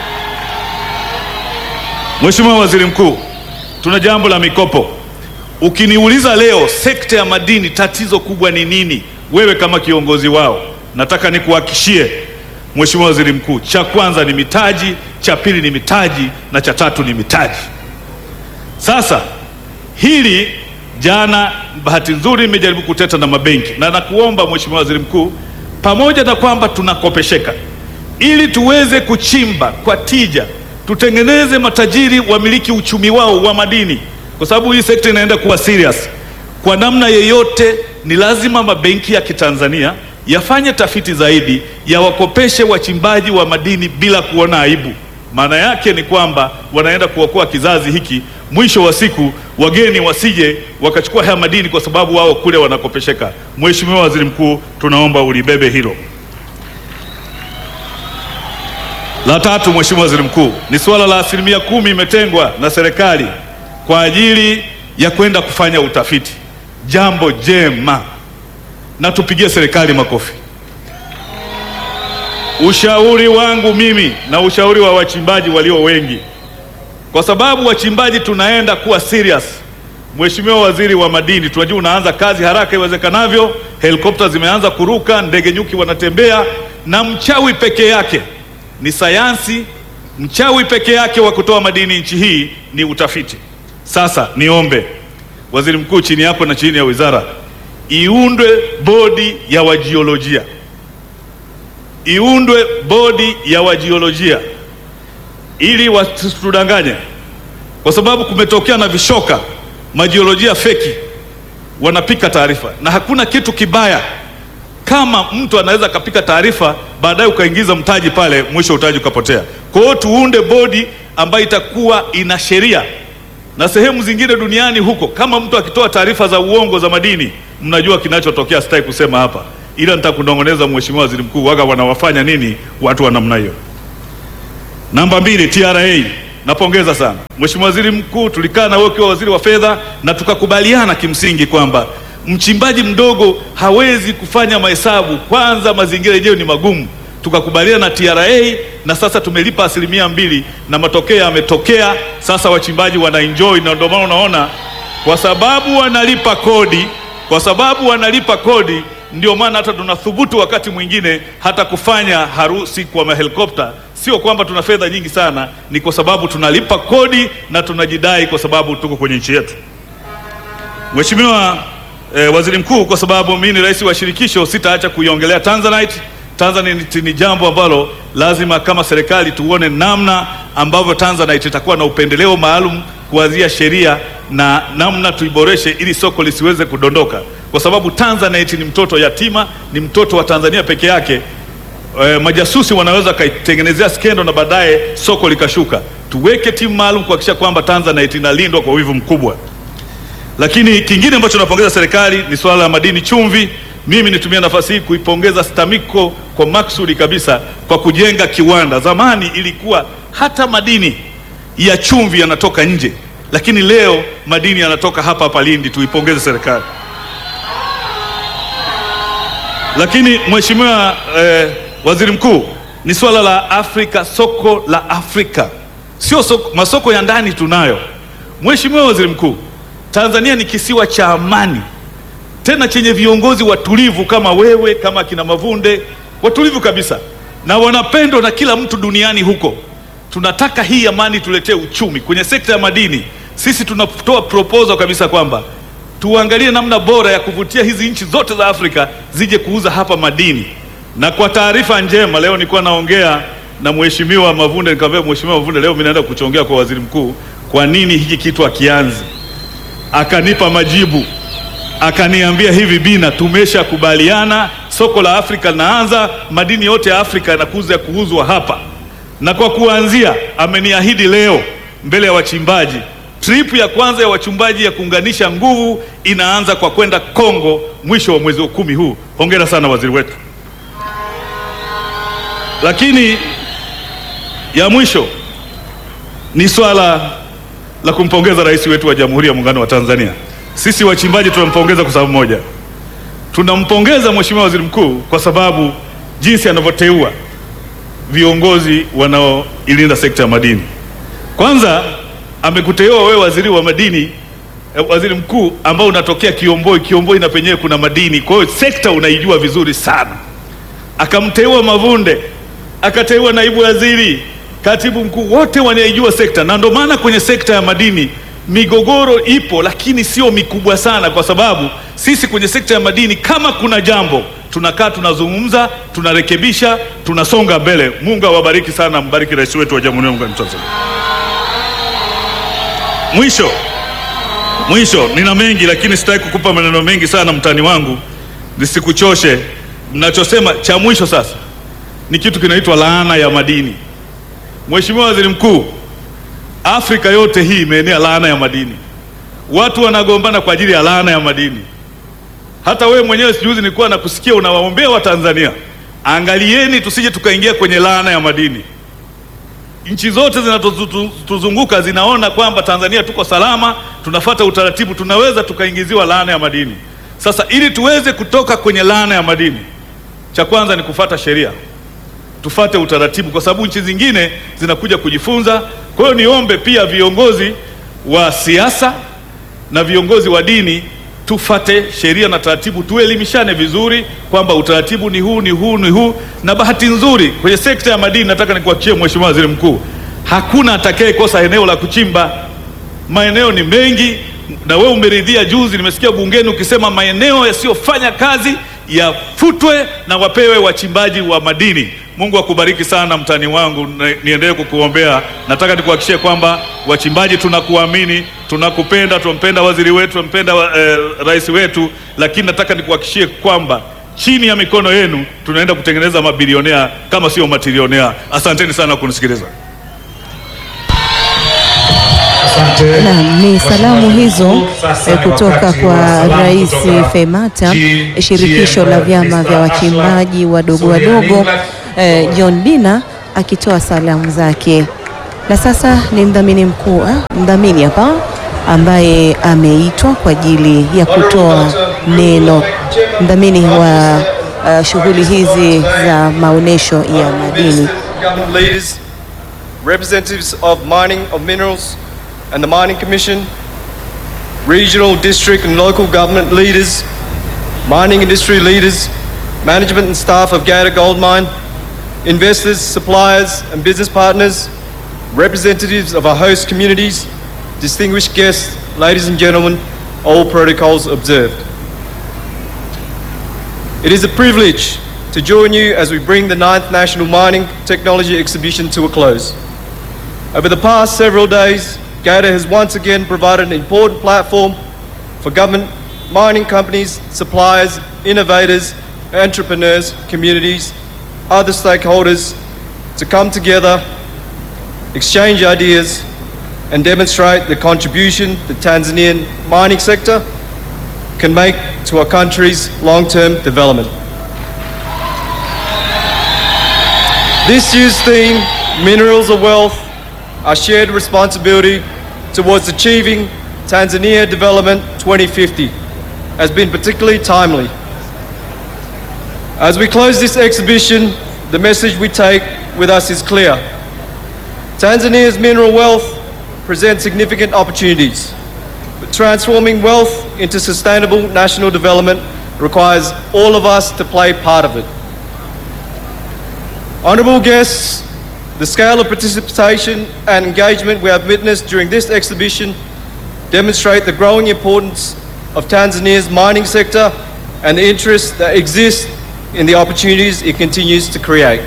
Mheshimiwa Waziri Mkuu, tuna jambo la mikopo. Ukiniuliza leo sekta ya madini tatizo kubwa ni nini, wewe kama kiongozi wao, nataka nikuhakishie Mheshimiwa Waziri Mkuu, cha kwanza ni mitaji, cha pili ni mitaji na cha tatu ni mitaji. Sasa hili jana, bahati nzuri nimejaribu kuteta na mabenki na nakuomba Mheshimiwa Waziri Mkuu, pamoja na kwamba tunakopesheka ili tuweze kuchimba kwa tija, tutengeneze matajiri wamiliki uchumi wao wa madini, kwa sababu hii sekta inaenda kuwa serious. Kwa namna yeyote, ni lazima mabenki ya Kitanzania yafanye tafiti zaidi, yawakopeshe wachimbaji wa madini bila kuona aibu. Maana yake ni kwamba wanaenda kuokoa kizazi hiki, mwisho wa siku wageni wasije wakachukua haya madini kwa sababu wao kule wanakopesheka. Mheshimiwa Waziri Mkuu, tunaomba ulibebe hilo. La tatu, Mheshimiwa Waziri Mkuu, ni suala la asilimia kumi imetengwa na serikali kwa ajili ya kwenda kufanya utafiti. Jambo jema, na tupigie serikali makofi. Ushauri wangu mimi na ushauri wa wachimbaji walio wengi, kwa sababu wachimbaji tunaenda kuwa serious. Mheshimiwa Waziri wa Madini, tunajua unaanza kazi haraka iwezekanavyo, helikopta zimeanza kuruka, ndege nyuki wanatembea, na mchawi peke yake ni sayansi. Mchawi peke yake wa kutoa madini nchi hii ni utafiti. Sasa niombe Waziri Mkuu, chini yako na chini ya wizara, iundwe bodi ya wajiolojia, iundwe bodi ya wajiolojia ili wasitudanganye, kwa sababu kumetokea na vishoka majiolojia feki wanapika taarifa, na hakuna kitu kibaya kama mtu anaweza akapika taarifa baadaye ukaingiza mtaji pale, mwisho utaji ukapotea. Kwa hiyo tuunde bodi ambayo itakuwa ina sheria, na sehemu zingine duniani huko, kama mtu akitoa taarifa za uongo za madini, mnajua kinachotokea. Sitaki kusema hapa, ila nitakunong'oneza Mheshimiwa Waziri Mkuu, waga wanawafanya nini watu wa namna hiyo. Namba mbili, TRA napongeza sana Mheshimiwa Waziri Mkuu, tulikaa na wewe ukiwa waziri wa fedha na tukakubaliana kimsingi kwamba mchimbaji mdogo hawezi kufanya mahesabu, kwanza mazingira yenyewe ni magumu. Tukakubaliana na TRA na sasa tumelipa asilimia mbili na matokeo yametokea. Sasa wachimbaji wana enjoy, na ndio maana unaona kwa sababu wanalipa kodi, kwa sababu wanalipa kodi, ndio maana hata tunathubutu wakati mwingine hata kufanya harusi kwa mahelikopta. Sio kwamba tuna fedha nyingi sana, ni kwa sababu tunalipa kodi na tunajidai kwa sababu tuko kwenye nchi yetu. Mheshimiwa eh, Waziri Mkuu, kwa sababu mimi ni rais wa shirikisho, sitaacha kuiongelea Tanzanite. Tanzanite ni jambo ambalo lazima kama serikali tuone namna ambavyo Tanzanite itakuwa na upendeleo maalum kuanzia sheria na namna tuiboreshe ili soko lisiweze kudondoka, kwa sababu Tanzanite ni mtoto yatima, ni mtoto wa Tanzania peke yake. E, majasusi wanaweza kaitengenezea skendo na baadaye soko likashuka. Tuweke timu maalum kuhakikisha kwamba Tanzanite inalindwa kwa wivu mkubwa. Lakini kingine ambacho napongeza serikali ni swala la madini chumvi. Mimi nitumia nafasi hii kuipongeza STAMICO kwa maksudi kabisa kwa kujenga kiwanda. Zamani ilikuwa hata madini ya chumvi yanatoka nje, lakini leo madini yanatoka hapa hapa Lindi. Tuipongeze serikali. Lakini Mheshimiwa eh, Waziri Mkuu, ni swala la Afrika, soko la Afrika, sio soko, masoko ya ndani tunayo. Mheshimiwa Waziri Mkuu, Tanzania ni kisiwa cha amani tena chenye viongozi watulivu kama wewe, kama kina Mavunde, watulivu kabisa na wanapendwa na kila mtu duniani huko. Tunataka hii amani tuletee uchumi kwenye sekta ya madini. Sisi tunatoa proposal kabisa kwamba tuangalie namna bora ya kuvutia hizi nchi zote za Afrika zije kuuza hapa madini. Na kwa taarifa njema, leo nilikuwa naongea na Mheshimiwa Mavunde, nikamwambia Mheshimiwa Mavunde, leo mimi naenda kuchongea kwa Waziri Mkuu, kwa nini hiki kitu akianzi akanipa majibu akaniambia hivi, Bina, tumeshakubaliana soko la Afrika linaanza, madini yote ya Afrika yanakuza kuuzwa hapa, na kwa kuanzia ameniahidi leo mbele ya wachimbaji, trip ya kwanza ya wachimbaji ya kuunganisha nguvu inaanza kwa kwenda Kongo mwisho wa mwezi wa kumi huu. Hongera sana waziri wetu. Lakini ya mwisho ni swala la kumpongeza rais wetu wa Jamhuri ya Muungano wa Tanzania. Sisi wachimbaji tunampongeza kwa sababu moja, tunampongeza Mheshimiwa Waziri Mkuu kwa sababu jinsi anavyoteua viongozi wanaoilinda sekta ya madini. Kwanza amekuteua wewe waziri wa madini eh, waziri mkuu ambao unatokea Kiomboi. Kiomboi na penyewe kuna madini, kwa hiyo sekta unaijua vizuri sana. Akamteua Mavunde, akateua naibu waziri, katibu mkuu, wote wanaijua sekta, na ndio maana kwenye sekta ya madini migogoro ipo, lakini sio mikubwa sana, kwa sababu sisi kwenye sekta ya madini kama kuna jambo tunakaa tunazungumza, tunarekebisha, tunasonga mbele. Mungu awabariki sana, mbariki rais wetu wa Jamhuri ya Muungano wa Tanzania. Mwisho mwisho, nina mengi lakini sitaki kukupa maneno mengi sana, mtani wangu, nisikuchoshe. Mnachosema cha mwisho sasa ni kitu kinaitwa laana ya madini. Mheshimiwa Waziri Mkuu, Afrika yote hii imeenea laana ya madini, watu wanagombana kwa ajili ya laana ya madini. Hata wewe mwenyewe sijuzi nilikuwa nakusikia unawaombea Watanzania, angalieni tusije tukaingia kwenye laana ya madini. Nchi zote zinatuzunguka zinaona kwamba Tanzania tuko salama, tunafata utaratibu, tunaweza tukaingiziwa laana ya madini. Sasa ili tuweze kutoka kwenye laana ya madini, cha kwanza ni kufata sheria, tufate utaratibu, kwa sababu nchi zingine zinakuja kujifunza. Kwa hiyo niombe pia viongozi wa siasa na viongozi wa dini tufate sheria na taratibu, tuelimishane vizuri kwamba utaratibu ni huu ni huu ni huu. Na bahati nzuri kwenye sekta ya madini, nataka nikuhakikishie Mheshimiwa Waziri Mkuu, hakuna atakayekosa eneo la kuchimba. Maeneo ni mengi, na wewe umeridhia. Juzi nimesikia bungeni ukisema maeneo yasiyofanya kazi yafutwe na wapewe wachimbaji wa madini. Mungu akubariki sana mtani wangu, na- niendelee kukuombea. Nataka nikuhakikishie kwamba wachimbaji tunakuamini, tunakupenda, tunampenda waziri wetu, tunampenda wa- eh, rais wetu, lakini nataka nikuhakikishie kwamba chini ya mikono yenu tunaenda kutengeneza mabilionea kama sio matilionea. Asanteni sana kunisikiliza. Asante. Naam, ni salamu hizo Sasa eh, ni kutoka wakati wa kwa salamu Rais kutoka Femata, G- shirikisho la GML, vyama vya Mr. wachimbaji wadogo Suria wadogo Nicholas. eh, John Bina akitoa salamu zake. Na sasa ni mdhamini mkuu, ah, mdhamini hapa ambaye ameitwa kwa ajili ya kutoa neno, mdhamini wa uh, shughuli hizi za maonesho ya madini. government leaders, representatives of mining of minerals and the Mining Commission, regional, district and local government leaders, mining industry leaders, management and staff of Gator Gold Mine, investors, suppliers and business partners, representatives of our host communities, distinguished guests, ladies and gentlemen, all protocols observed. It is a privilege to join you as we bring the 9th National Mining Technology Exhibition to a close. Over the past several days, GATA has once again provided an important platform for government, mining companies, suppliers, innovators, entrepreneurs, communities, other stakeholders to come together, exchange ideas, and demonstrate the contribution the Tanzanian mining sector can make to our country's long-term development. This year's theme, Minerals of Wealth, our shared responsibility towards achieving Tanzania Development 2050, has been particularly timely. As we close this exhibition, the message we take with us is clear. Tanzania's mineral wealth presents significant opportunities, but transforming wealth into sustainable national development requires all of us to play part of it. Honourable guests, the scale of participation and engagement we have witnessed during this exhibition demonstrate the growing importance of Tanzania's mining sector and the interest that exists in the opportunities it continues to create.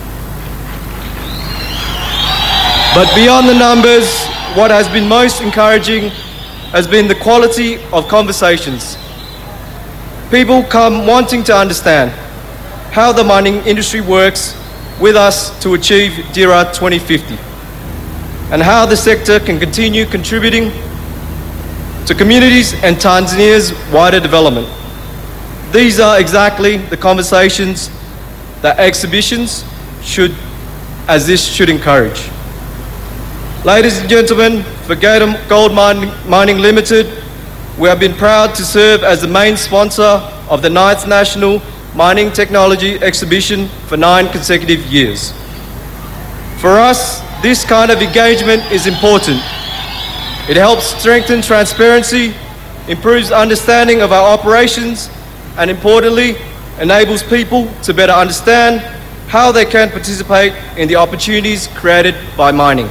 But beyond the numbers, what has been most encouraging has been the quality of conversations. People come wanting to understand how the mining industry works with us to achieve DIRA 2050 and how the sector can continue contributing to communities and Tanzania's wider development. These are exactly the conversations that exhibitions should, as this should encourage. Ladies and gentlemen, for Gator Gold Mining, Mining Limited, we have been proud to serve as the main sponsor of the 9th National Mining Technology Exhibition for nine consecutive years. For us, this kind of engagement is important. It helps strengthen transparency, improves understanding of our operations, and importantly, enables people to better understand how they can participate in the opportunities created by mining.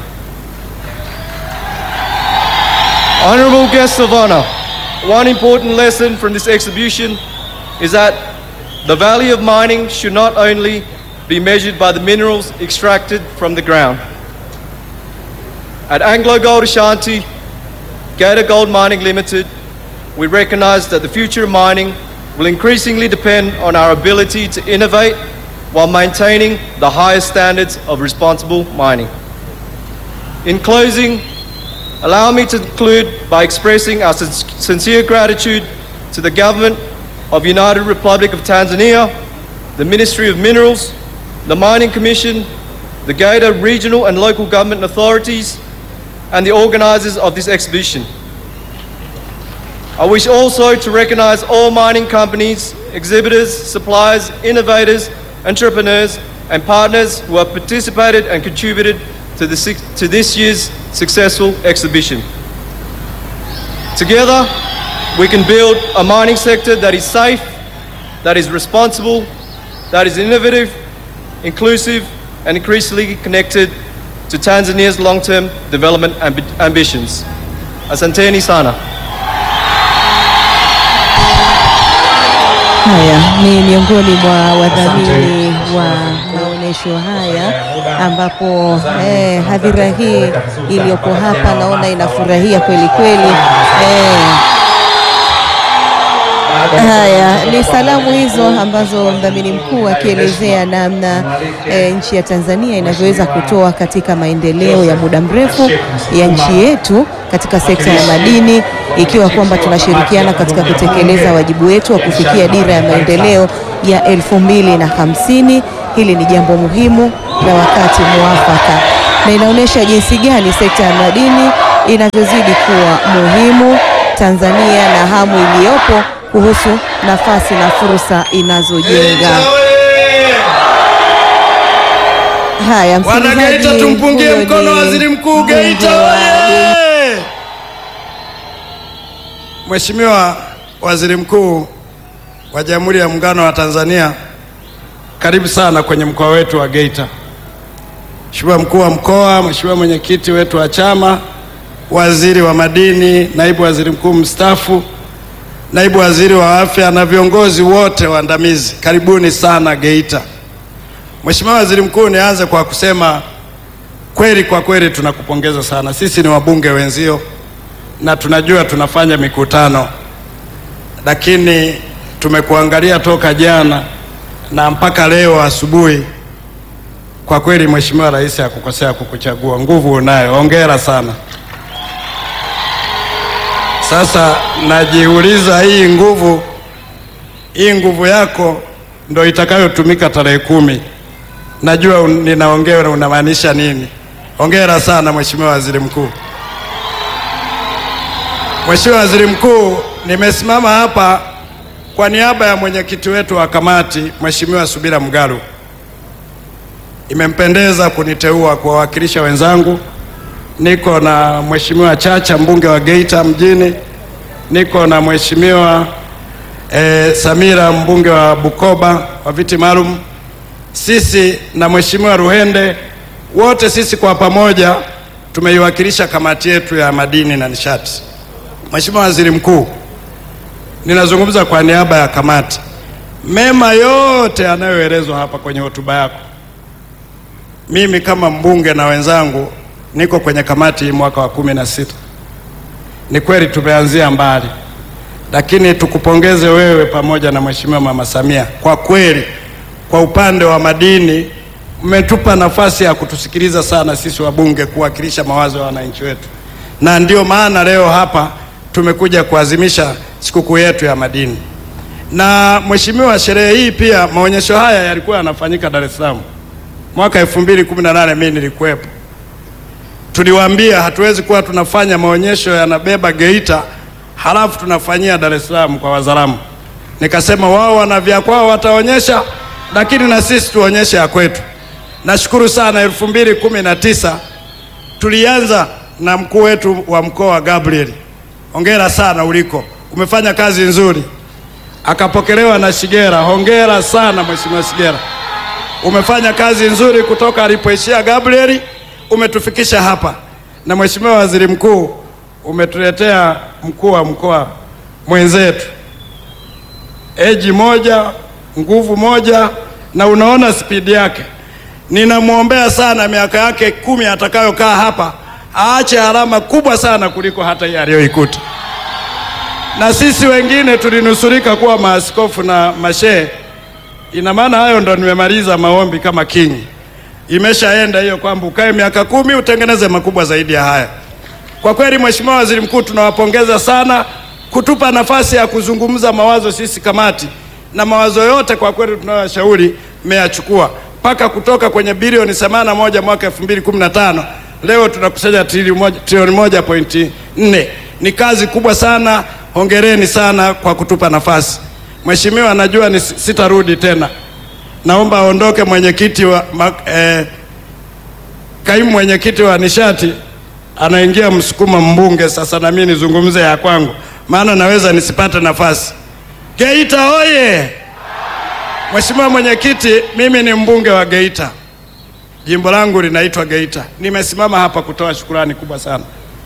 Honourable guests of honour, one important lesson from this exhibition is that the value of mining should not only be measured by the minerals extracted from the ground. At Anglo Gold Ashanti, Gator Gold Mining Limited, we recognise that the future of mining will increasingly depend on our ability to innovate while maintaining the highest standards of responsible mining. In closing, allow me to conclude by expressing our sin- sincere gratitude to the government of United Republic of Tanzania, the Ministry of Minerals, the Mining Commission, the Gator regional and local government authorities, and the organisers of this exhibition. I wish also to recognise all mining companies, exhibitors, suppliers, innovators, entrepreneurs, and partners who have participated and contributed to, the, six- to this year's successful exhibition. Together, we can build a mining sector that is safe, that is responsible, that is innovative, inclusive, and increasingly connected to Tanzania's long-term development ambi- ambitions. Asanteni sana. Haya ni miongoni mwa wadhamini wa maonyesho haya, ambapo eh, hadhira hii iliyopo hapa naona inafurahia kweli kweli eh. Haya ni salamu hizo ambazo mdhamini mkuu akielezea namna e, nchi ya Tanzania inavyoweza kutoa katika maendeleo ya muda mrefu ya nchi yetu katika sekta ya madini, ikiwa kwamba tunashirikiana katika kutekeleza wajibu wetu wa kufikia dira ya maendeleo ya elfu mbili na hamsini. Hili ni jambo muhimu na wakati muafaka, na inaonyesha jinsi gani sekta ya madini inavyozidi kuwa muhimu Tanzania na hamu iliyopo kuhusu nafasi na fursa inazojenga. Haya, Wana msikilizaji, Geita, tumpungie huyo mkono ni waziri mkuu Geita mbunge wa oye! Mheshimiwa Waziri Mkuu wa Jamhuri ya Muungano wa Tanzania, karibu sana kwenye mkoa wetu wa Geita. Mheshimiwa mkuu wa mkoa, Mheshimiwa mwenyekiti wetu wa chama, waziri wa madini, naibu waziri mkuu mstaafu, naibu waziri wa afya na viongozi wote waandamizi, karibuni sana Geita. Mheshimiwa Waziri Mkuu, nianze kwa kusema kweli, kwa kweli tunakupongeza sana. Sisi ni wabunge wenzio na tunajua tunafanya mikutano, lakini tumekuangalia toka jana na mpaka leo asubuhi. Kwa kweli Mheshimiwa Rais hakukosea kukuchagua, nguvu unayo, hongera sana. Sasa najiuliza hii nguvu, hii nguvu yako ndo itakayotumika tarehe kumi. Najua un- ninaongea unamaanisha nini. Hongera sana Mheshimiwa Waziri Mkuu. Mheshimiwa Waziri Mkuu, nimesimama hapa kwa niaba ya mwenyekiti wetu wa kamati Mheshimiwa Subira Mgalu. Imempendeza kuniteua kuwawakilisha wenzangu. Niko na Mheshimiwa Chacha mbunge wa Geita mjini, niko na Mheshimiwa eh, Samira mbunge wa Bukoba wa viti maalum, sisi na Mheshimiwa Ruhende, wote sisi kwa pamoja tumeiwakilisha kamati yetu ya madini na nishati. Mheshimiwa Waziri Mkuu, ninazungumza kwa niaba ya kamati. Mema yote yanayoelezwa hapa kwenye hotuba yako, mimi kama mbunge na wenzangu niko kwenye kamati hii mwaka wa kumi na sita. Ni kweli tumeanzia mbali, lakini tukupongeze wewe pamoja na Mheshimiwa Mama Samia. Kwa kweli, kwa upande wa madini mmetupa nafasi ya kutusikiliza sana sisi wabunge, kuwakilisha mawazo ya wananchi wetu, na ndio maana leo hapa tumekuja kuadhimisha sikukuu yetu ya madini. Na mheshimiwa, sherehe hii pia, maonyesho haya yalikuwa yanafanyika Dar es Salaam mwaka 2018 mimi nilikuwepo. Tuliwaambia hatuwezi kuwa tunafanya maonyesho yanabeba Geita halafu tunafanyia Dar es Salaam kwa Wazaramu. Nikasema wao wana vya kwao wataonyesha, lakini na sisi tuonyeshe ya kwetu. Nashukuru sana, 2019 tulianza na mkuu wetu wa mkoa Gabriel, hongera sana uliko, umefanya kazi nzuri. Akapokelewa na Shigera, hongera sana mheshimiwa Shigera, umefanya kazi nzuri kutoka alipoishia Gabriel, umetufikisha hapa. Na mheshimiwa waziri mkuu, umetuletea mkuu wa mkoa mwenzetu, eji moja, nguvu moja, na unaona spidi yake. Ninamwombea sana miaka yake kumi atakayokaa hapa aache alama kubwa sana kuliko hata hii aliyoikuta. Na sisi wengine tulinusurika kuwa maaskofu na mashehe. Ina maana hayo ndo nimemaliza maombi kama kingi, imeshaenda hiyo kwamba ukae miaka kumi utengeneze makubwa zaidi ya haya. Kwa kweli, Mheshimiwa Waziri Mkuu, tunawapongeza sana kutupa nafasi ya kuzungumza mawazo sisi kamati, na mawazo yote kwa kweli tunayoshauri mmeyachukua mpaka kutoka kwenye bilioni 81 mwaka 2015 leo tunakusanya trilioni moja, trilioni moja pointi nne. Ni kazi kubwa sana, hongereni sana kwa kutupa nafasi. Mheshimiwa, najua ni sitarudi tena, naomba aondoke mwenyekiti wa ma, eh, kaimu mwenyekiti wa nishati anaingia Msukuma mbunge sasa, na mimi nizungumze ya kwangu, maana naweza nisipate nafasi. Geita oye! Mheshimiwa mwenyekiti, mimi ni mbunge wa Geita, jimbo langu linaitwa Geita. Nimesimama hapa kutoa shukurani kubwa sana,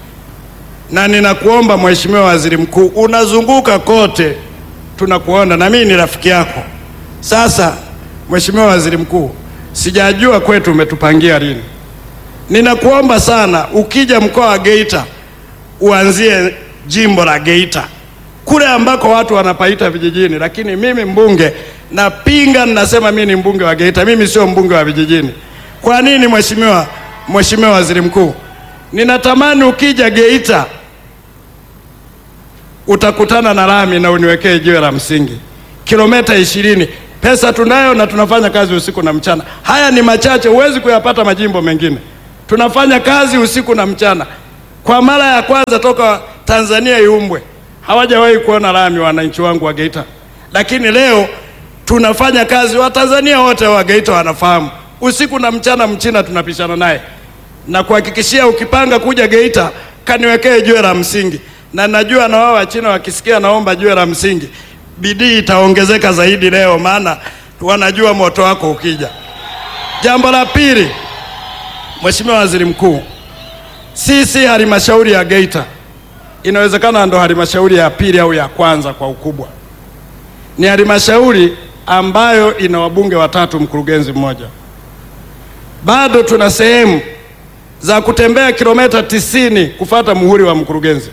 na ninakuomba Mheshimiwa Waziri Mkuu, unazunguka kote, tunakuona na mimi ni rafiki yako. Sasa Mheshimiwa Waziri Mkuu, sijajua kwetu umetupangia lini. Ninakuomba sana, ukija mkoa wa Geita uanzie jimbo la Geita kule ambako watu wanapaita vijijini, lakini mimi mbunge napinga, ninasema mimi ni mbunge wa Geita, mimi sio mbunge wa vijijini. Kwa nini mheshimiwa, mheshimiwa waziri mkuu? Ninatamani ukija Geita utakutana na lami na uniwekee jiwe la msingi kilomita ishirini Pesa tunayo na tunafanya kazi usiku na mchana. Haya ni machache, huwezi kuyapata majimbo mengine. Tunafanya kazi usiku na mchana. Kwa mara ya kwanza toka Tanzania iumbwe, hawajawahi kuona lami wananchi wangu wa Geita, lakini leo tunafanya kazi. Watanzania wote wa Geita wanafahamu, usiku na mchana, mchina tunapishana naye na kuhakikishia, ukipanga kuja Geita kaniwekee jiwe la msingi, na najua na wao Wachina wakisikia naomba jiwe la msingi, bidii itaongezeka zaidi leo, maana wanajua moto wako ukija. Jambo la pili, Mheshimiwa Waziri Mkuu, sisi halmashauri ya Geita inawezekana ndo halmashauri ya pili au ya kwanza kwa ukubwa. Ni halmashauri ambayo ina wabunge watatu, mkurugenzi mmoja. Bado tuna sehemu za kutembea kilomita tisini kufata muhuri wa mkurugenzi.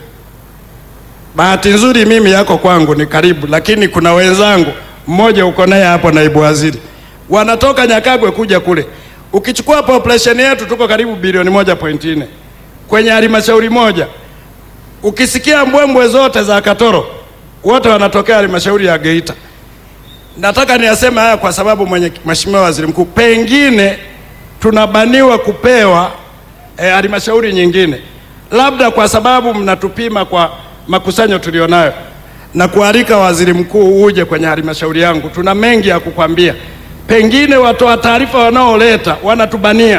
Bahati nzuri mimi yako kwangu ni karibu, lakini kuna wenzangu, mmoja uko naye hapo, naibu waziri, wanatoka Nyakagwe kuja kule. Ukichukua population yetu tuko karibu bilioni moja point nne kwenye halmashauri moja. Ukisikia mbwembwe zote za Katoro, wote wanatokea halmashauri ya Geita. Nataka niyaseme haya kwa sababu mwenye Mheshimiwa Waziri Mkuu, pengine tunabaniwa kupewa eh, halmashauri nyingine, labda kwa sababu mnatupima kwa makusanyo tulionayo, na kualika Waziri Mkuu uje kwenye halmashauri yangu. Tuna mengi ya kukwambia, pengine watoa taarifa wanaoleta wanatubania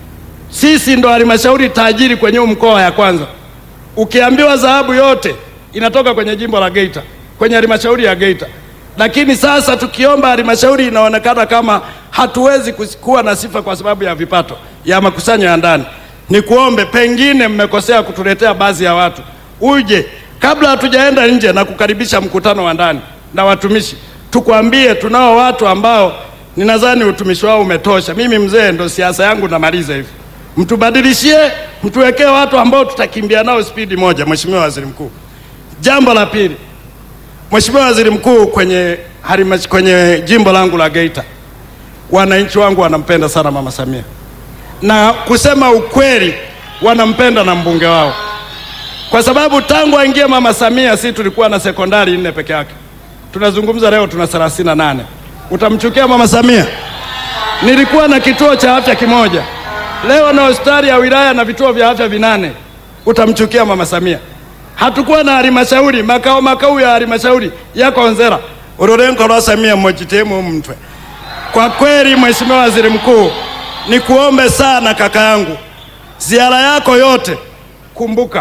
sisi. Ndo halmashauri tajiri kwenye huu mkoa ya kwanza. Ukiambiwa dhahabu yote inatoka kwenye jimbo la Geita, kwenye halmashauri ya Geita, lakini sasa tukiomba halmashauri inaonekana kama hatuwezi kuwa na sifa kwa sababu ya vipato ya makusanyo ya ndani. Ni kuombe, pengine mmekosea kutuletea baadhi ya watu, uje kabla hatujaenda nje na kukaribisha mkutano wa ndani na watumishi, tukwambie tunao watu ambao ninadhani utumishi wao umetosha. Mimi mzee, ndo siasa yangu namaliza hivi, mtubadilishie, mtuwekee watu ambao tutakimbia nao spidi moja. Mheshimiwa Waziri Mkuu, jambo la pili, Mheshimiwa Waziri Mkuu, kwenye harima, kwenye jimbo langu la Geita wananchi wangu wanampenda sana Mama Samia, na kusema ukweli wanampenda na mbunge wao, kwa sababu tangu aingie Mama Samia si tulikuwa na sekondari nne peke yake. Tunazungumza leo tuna thelathini na nane. Utamchukia Mama Samia? Nilikuwa na kituo cha afya kimoja, leo na hospitali ya wilaya na vituo vya afya vinane. Utamchukia Mama Samia? Hatukuwa na halmashauri, makao makao ya halmashauri yako Onzera ururengo rwa Samia mojitemu mtwe kwa kweli Mheshimiwa Waziri Mkuu, nikuombe sana kaka yangu, ziara yako yote kumbuka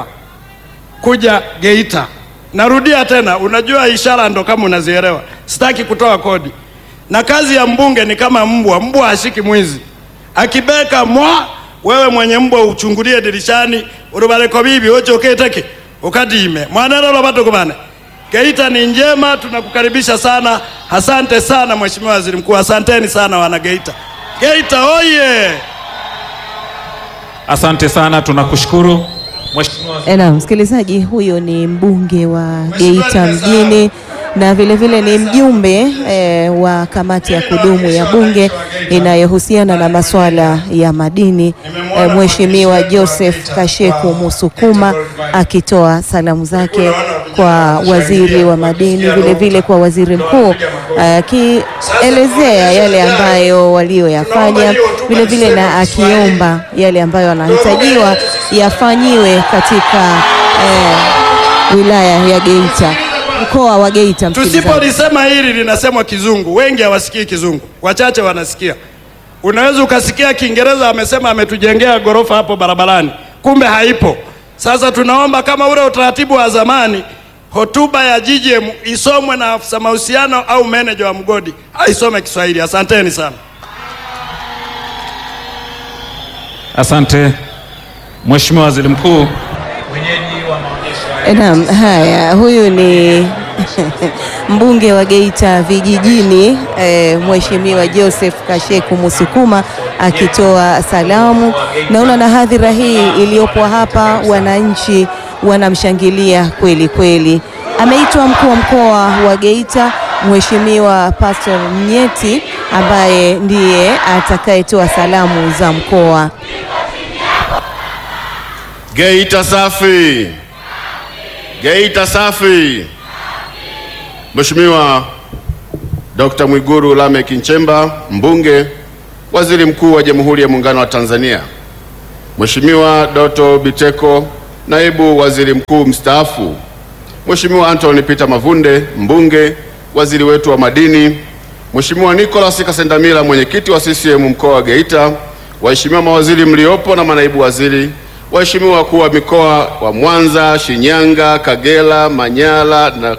kuja Geita. Narudia tena, unajua ishara ndo kama unazielewa, sitaki kutoa kodi. Na kazi ya mbunge ni kama mbwa, mbwa hashiki mwizi, akibeka mwa wewe mwenye mbwa uchungulie dirishani urubareko bibi oche uketeke ukadime mwanarolo batugumane Geita ni njema, tunakukaribisha sana. Asante sana Mheshimiwa Waziri Mkuu, asanteni sana wana Geita. Geita oye! Asante sana, tunakushukuru Mheshimiwa. Na msikilizaji, huyo ni mbunge wa Geita mjini na vilevile vile ni mjumbe eh, wa kamati ya kudumu ya bunge inayohusiana na masuala ya madini eh, Mheshimiwa Joseph Kasheku Musukuma akitoa salamu zake kwa waziri wa madini, vilevile vile kwa waziri mkuu akielezea yale ambayo walioyafanya, vilevile na akiomba yale ambayo anahitajiwa yafanyiwe katika eh, wilaya ya Geita mkoa wa Geita. Tusipolisema hili linasemwa Kizungu, wengi hawasikii Kizungu, wachache wanasikia. Unaweza ukasikia Kiingereza amesema ametujengea ghorofa hapo barabarani, kumbe haipo. Sasa tunaomba kama ule utaratibu wa zamani, hotuba ya GGM isomwe na afisa mahusiano au meneja wa mgodi aisome Kiswahili. Asanteni sana. Asante Mheshimiwa Waziri Mkuu. Naam, haya, huyu ni mbunge wa Geita vijijini eh, Mheshimiwa Joseph Kasheku Musukuma akitoa salamu. Naona na hadhira hii iliyopo hapa, wananchi wanamshangilia kweli kweli. Ameitwa mkuu wa mkoa wa Geita Mheshimiwa Pastor Mnyeti ambaye ndiye atakayetoa salamu za mkoa. Geita safi! Geita safi! Mheshimiwa Dr. Mwigulu Lameck Nchemba, mbunge, waziri mkuu wa Jamhuri ya Muungano wa Tanzania, Mheshimiwa Doto Biteko, naibu waziri mkuu mstaafu, Mheshimiwa Anthony Peter Mavunde, mbunge, waziri wetu wa madini, Mheshimiwa Nicholas Kasendamila, mwenyekiti wa CCM mkoa wa Geita, waheshimiwa mawaziri mliopo na manaibu waziri, waheshimiwa wakuu wa mikoa wa Mwanza, Shinyanga, Kagera, Manyara na,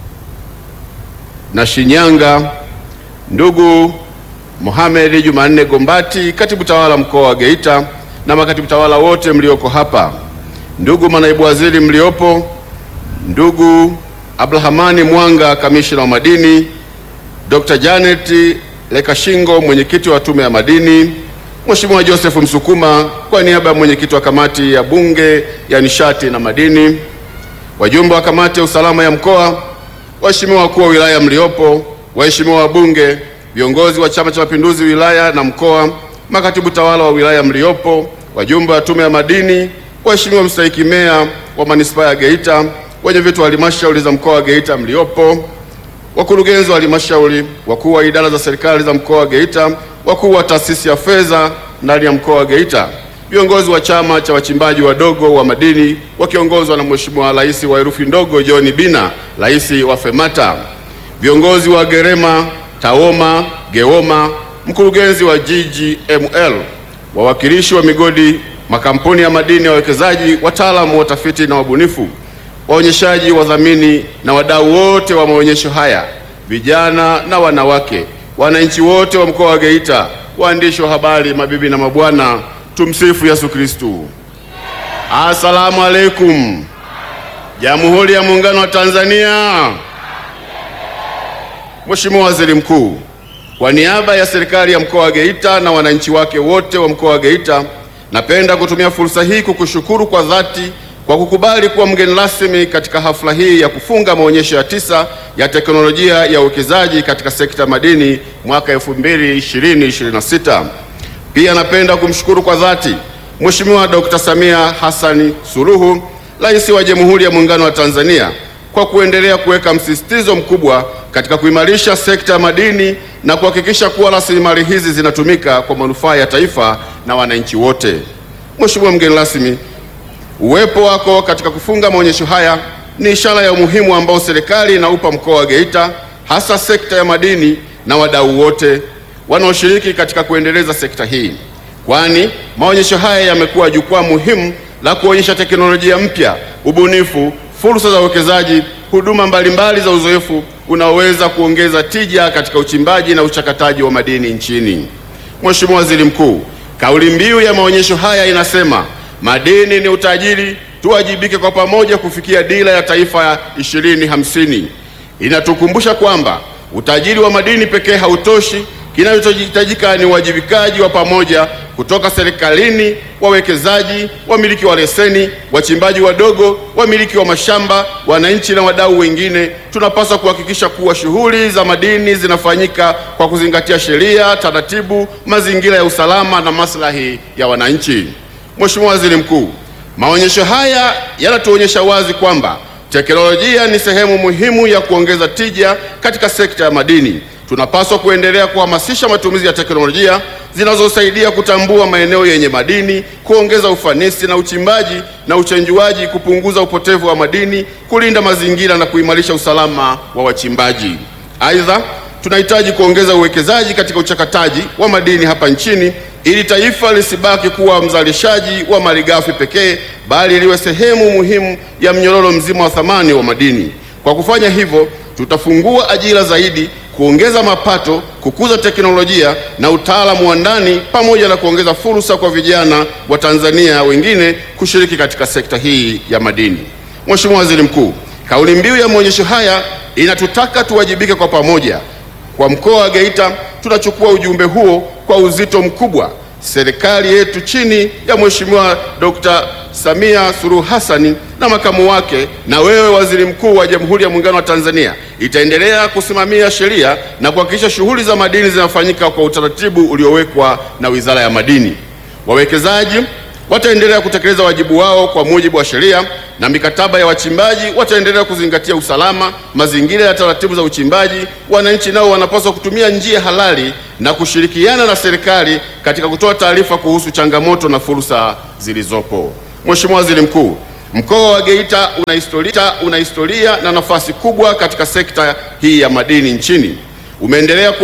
na Shinyanga, ndugu Mohamed Jumanne Gombati, katibu tawala mkoa wa Geita na makatibu tawala wote mlioko hapa, ndugu manaibu waziri mliopo, ndugu Abdulhamani Mwanga, kamishina wa madini, Dr. Janet Lekashingo, mwenyekiti wa tume ya madini, Mheshimiwa Joseph Msukuma kwa niaba ya mwenyekiti wa kamati ya bunge ya nishati na madini, wajumbe wa kamati ya usalama ya mkoa, waheshimiwa wakuu wa wilaya mliopo, waheshimiwa wabunge, viongozi wa Chama cha Mapinduzi wilaya na mkoa, makatibu tawala wa wilaya mliopo, wajumbe wa tume ya madini, waheshimiwa mstahiki meya wa manispaa ya Geita, wenye vitu wa halmashauri za mkoa wa Geita mliopo, wakurugenzi wa halmashauri, wakuu wa idara za serikali za mkoa wa Geita, wakuu wa taasisi ya fedha ndani ya mkoa wa Geita, viongozi wa chama cha wachimbaji wadogo wa madini wakiongozwa na Mheshimiwa Rais wa herufi ndogo John Bina, rais wa FEMATA, viongozi wa Gerema, Taoma, Geoma, mkurugenzi wa GGML, wawakilishi wa migodi, makampuni ya madini ya wawekezaji, wataalamu, watafiti na wabunifu, waonyeshaji, wadhamini na wadau wote wa maonyesho haya, vijana na wanawake, wananchi wote wa mkoa wa Geita, waandishi wa habari, mabibi na mabwana, tumsifu Yesu Kristu. Asalamu alaikum. Jamhuri ya Muungano wa Tanzania. Mheshimiwa Waziri Mkuu, kwa niaba ya serikali ya mkoa wa Geita na wananchi wake wote wa mkoa wa Geita, napenda kutumia fursa hii kukushukuru kwa dhati kwa kukubali kuwa mgeni rasmi katika hafla hii ya kufunga maonyesho ya tisa ya teknolojia ya uwekezaji katika sekta ya madini mwaka 2020-2026. Pia napenda kumshukuru kwa dhati Mheshimiwa Dr. Samia Hassan Suluhu, Rais wa Jamhuri ya Muungano wa Tanzania kwa kuendelea kuweka msisitizo mkubwa katika kuimarisha sekta ya madini na kuhakikisha kuwa rasilimali hizi zinatumika kwa manufaa ya taifa na wananchi wote. Mheshimiwa mgeni rasmi, uwepo wako katika kufunga maonyesho haya ni ishara ya umuhimu ambao serikali inaupa mkoa wa Geita, hasa sekta ya madini na wadau wote wanaoshiriki katika kuendeleza sekta hii, kwani maonyesho haya yamekuwa jukwaa muhimu la kuonyesha teknolojia mpya, ubunifu, fursa za uwekezaji, huduma mbalimbali za uzoefu unaoweza kuongeza tija katika uchimbaji na uchakataji wa madini nchini. Mheshimiwa Waziri Mkuu, kauli mbiu ya maonyesho haya inasema madini ni utajiri, tuwajibike kwa pamoja kufikia dira ya taifa ya 2050. Inatukumbusha kwamba utajiri wa madini pekee hautoshi. Kinachohitajika ni uwajibikaji wa pamoja kutoka serikalini, wawekezaji, wamiliki wa leseni, wachimbaji wadogo, wamiliki wa mashamba, wananchi na wadau wengine. Tunapaswa kuhakikisha kuwa shughuli za madini zinafanyika kwa kuzingatia sheria, taratibu, mazingira ya usalama na maslahi ya wananchi. Mheshimiwa Waziri Mkuu, maonyesho haya yanatuonyesha wazi kwamba teknolojia ni sehemu muhimu ya kuongeza tija katika sekta ya madini. Tunapaswa kuendelea kuhamasisha matumizi ya teknolojia zinazosaidia kutambua maeneo yenye madini, kuongeza ufanisi na uchimbaji na uchenjuaji, kupunguza upotevu wa madini, kulinda mazingira na kuimarisha usalama wa wachimbaji. Aidha, tunahitaji kuongeza uwekezaji katika uchakataji wa madini hapa nchini ili taifa lisibaki kuwa mzalishaji wa malighafi pekee bali liwe sehemu muhimu ya mnyororo mzima wa thamani wa madini. Kwa kufanya hivyo, tutafungua ajira zaidi, kuongeza mapato, kukuza teknolojia na utaalamu wa ndani pamoja na kuongeza fursa kwa vijana wa Tanzania wengine kushiriki katika sekta hii ya madini. Mheshimiwa Waziri Mkuu, kauli mbiu ya maonyesho haya inatutaka tuwajibike kwa pamoja. Kwa mkoa wa Geita tunachukua ujumbe huo kwa uzito mkubwa. Serikali yetu chini ya Mheshimiwa Dr. Samia Suluhu Hassani na makamu wake na wewe Waziri Mkuu wa Jamhuri ya Muungano wa Tanzania itaendelea kusimamia sheria na kuhakikisha shughuli za madini zinafanyika kwa utaratibu uliowekwa na Wizara ya Madini. Wawekezaji, wataendelea kutekeleza wajibu wao kwa mujibu wa sheria na mikataba ya wachimbaji, wataendelea kuzingatia usalama, mazingira ya taratibu za uchimbaji. Wananchi nao wanapaswa kutumia njia halali na kushirikiana na serikali katika kutoa taarifa kuhusu changamoto na fursa zilizopo. Mheshimiwa Waziri Mkuu, mkoa wa Geita una historia, una historia na nafasi kubwa katika sekta hii ya madini nchini. Umeendelea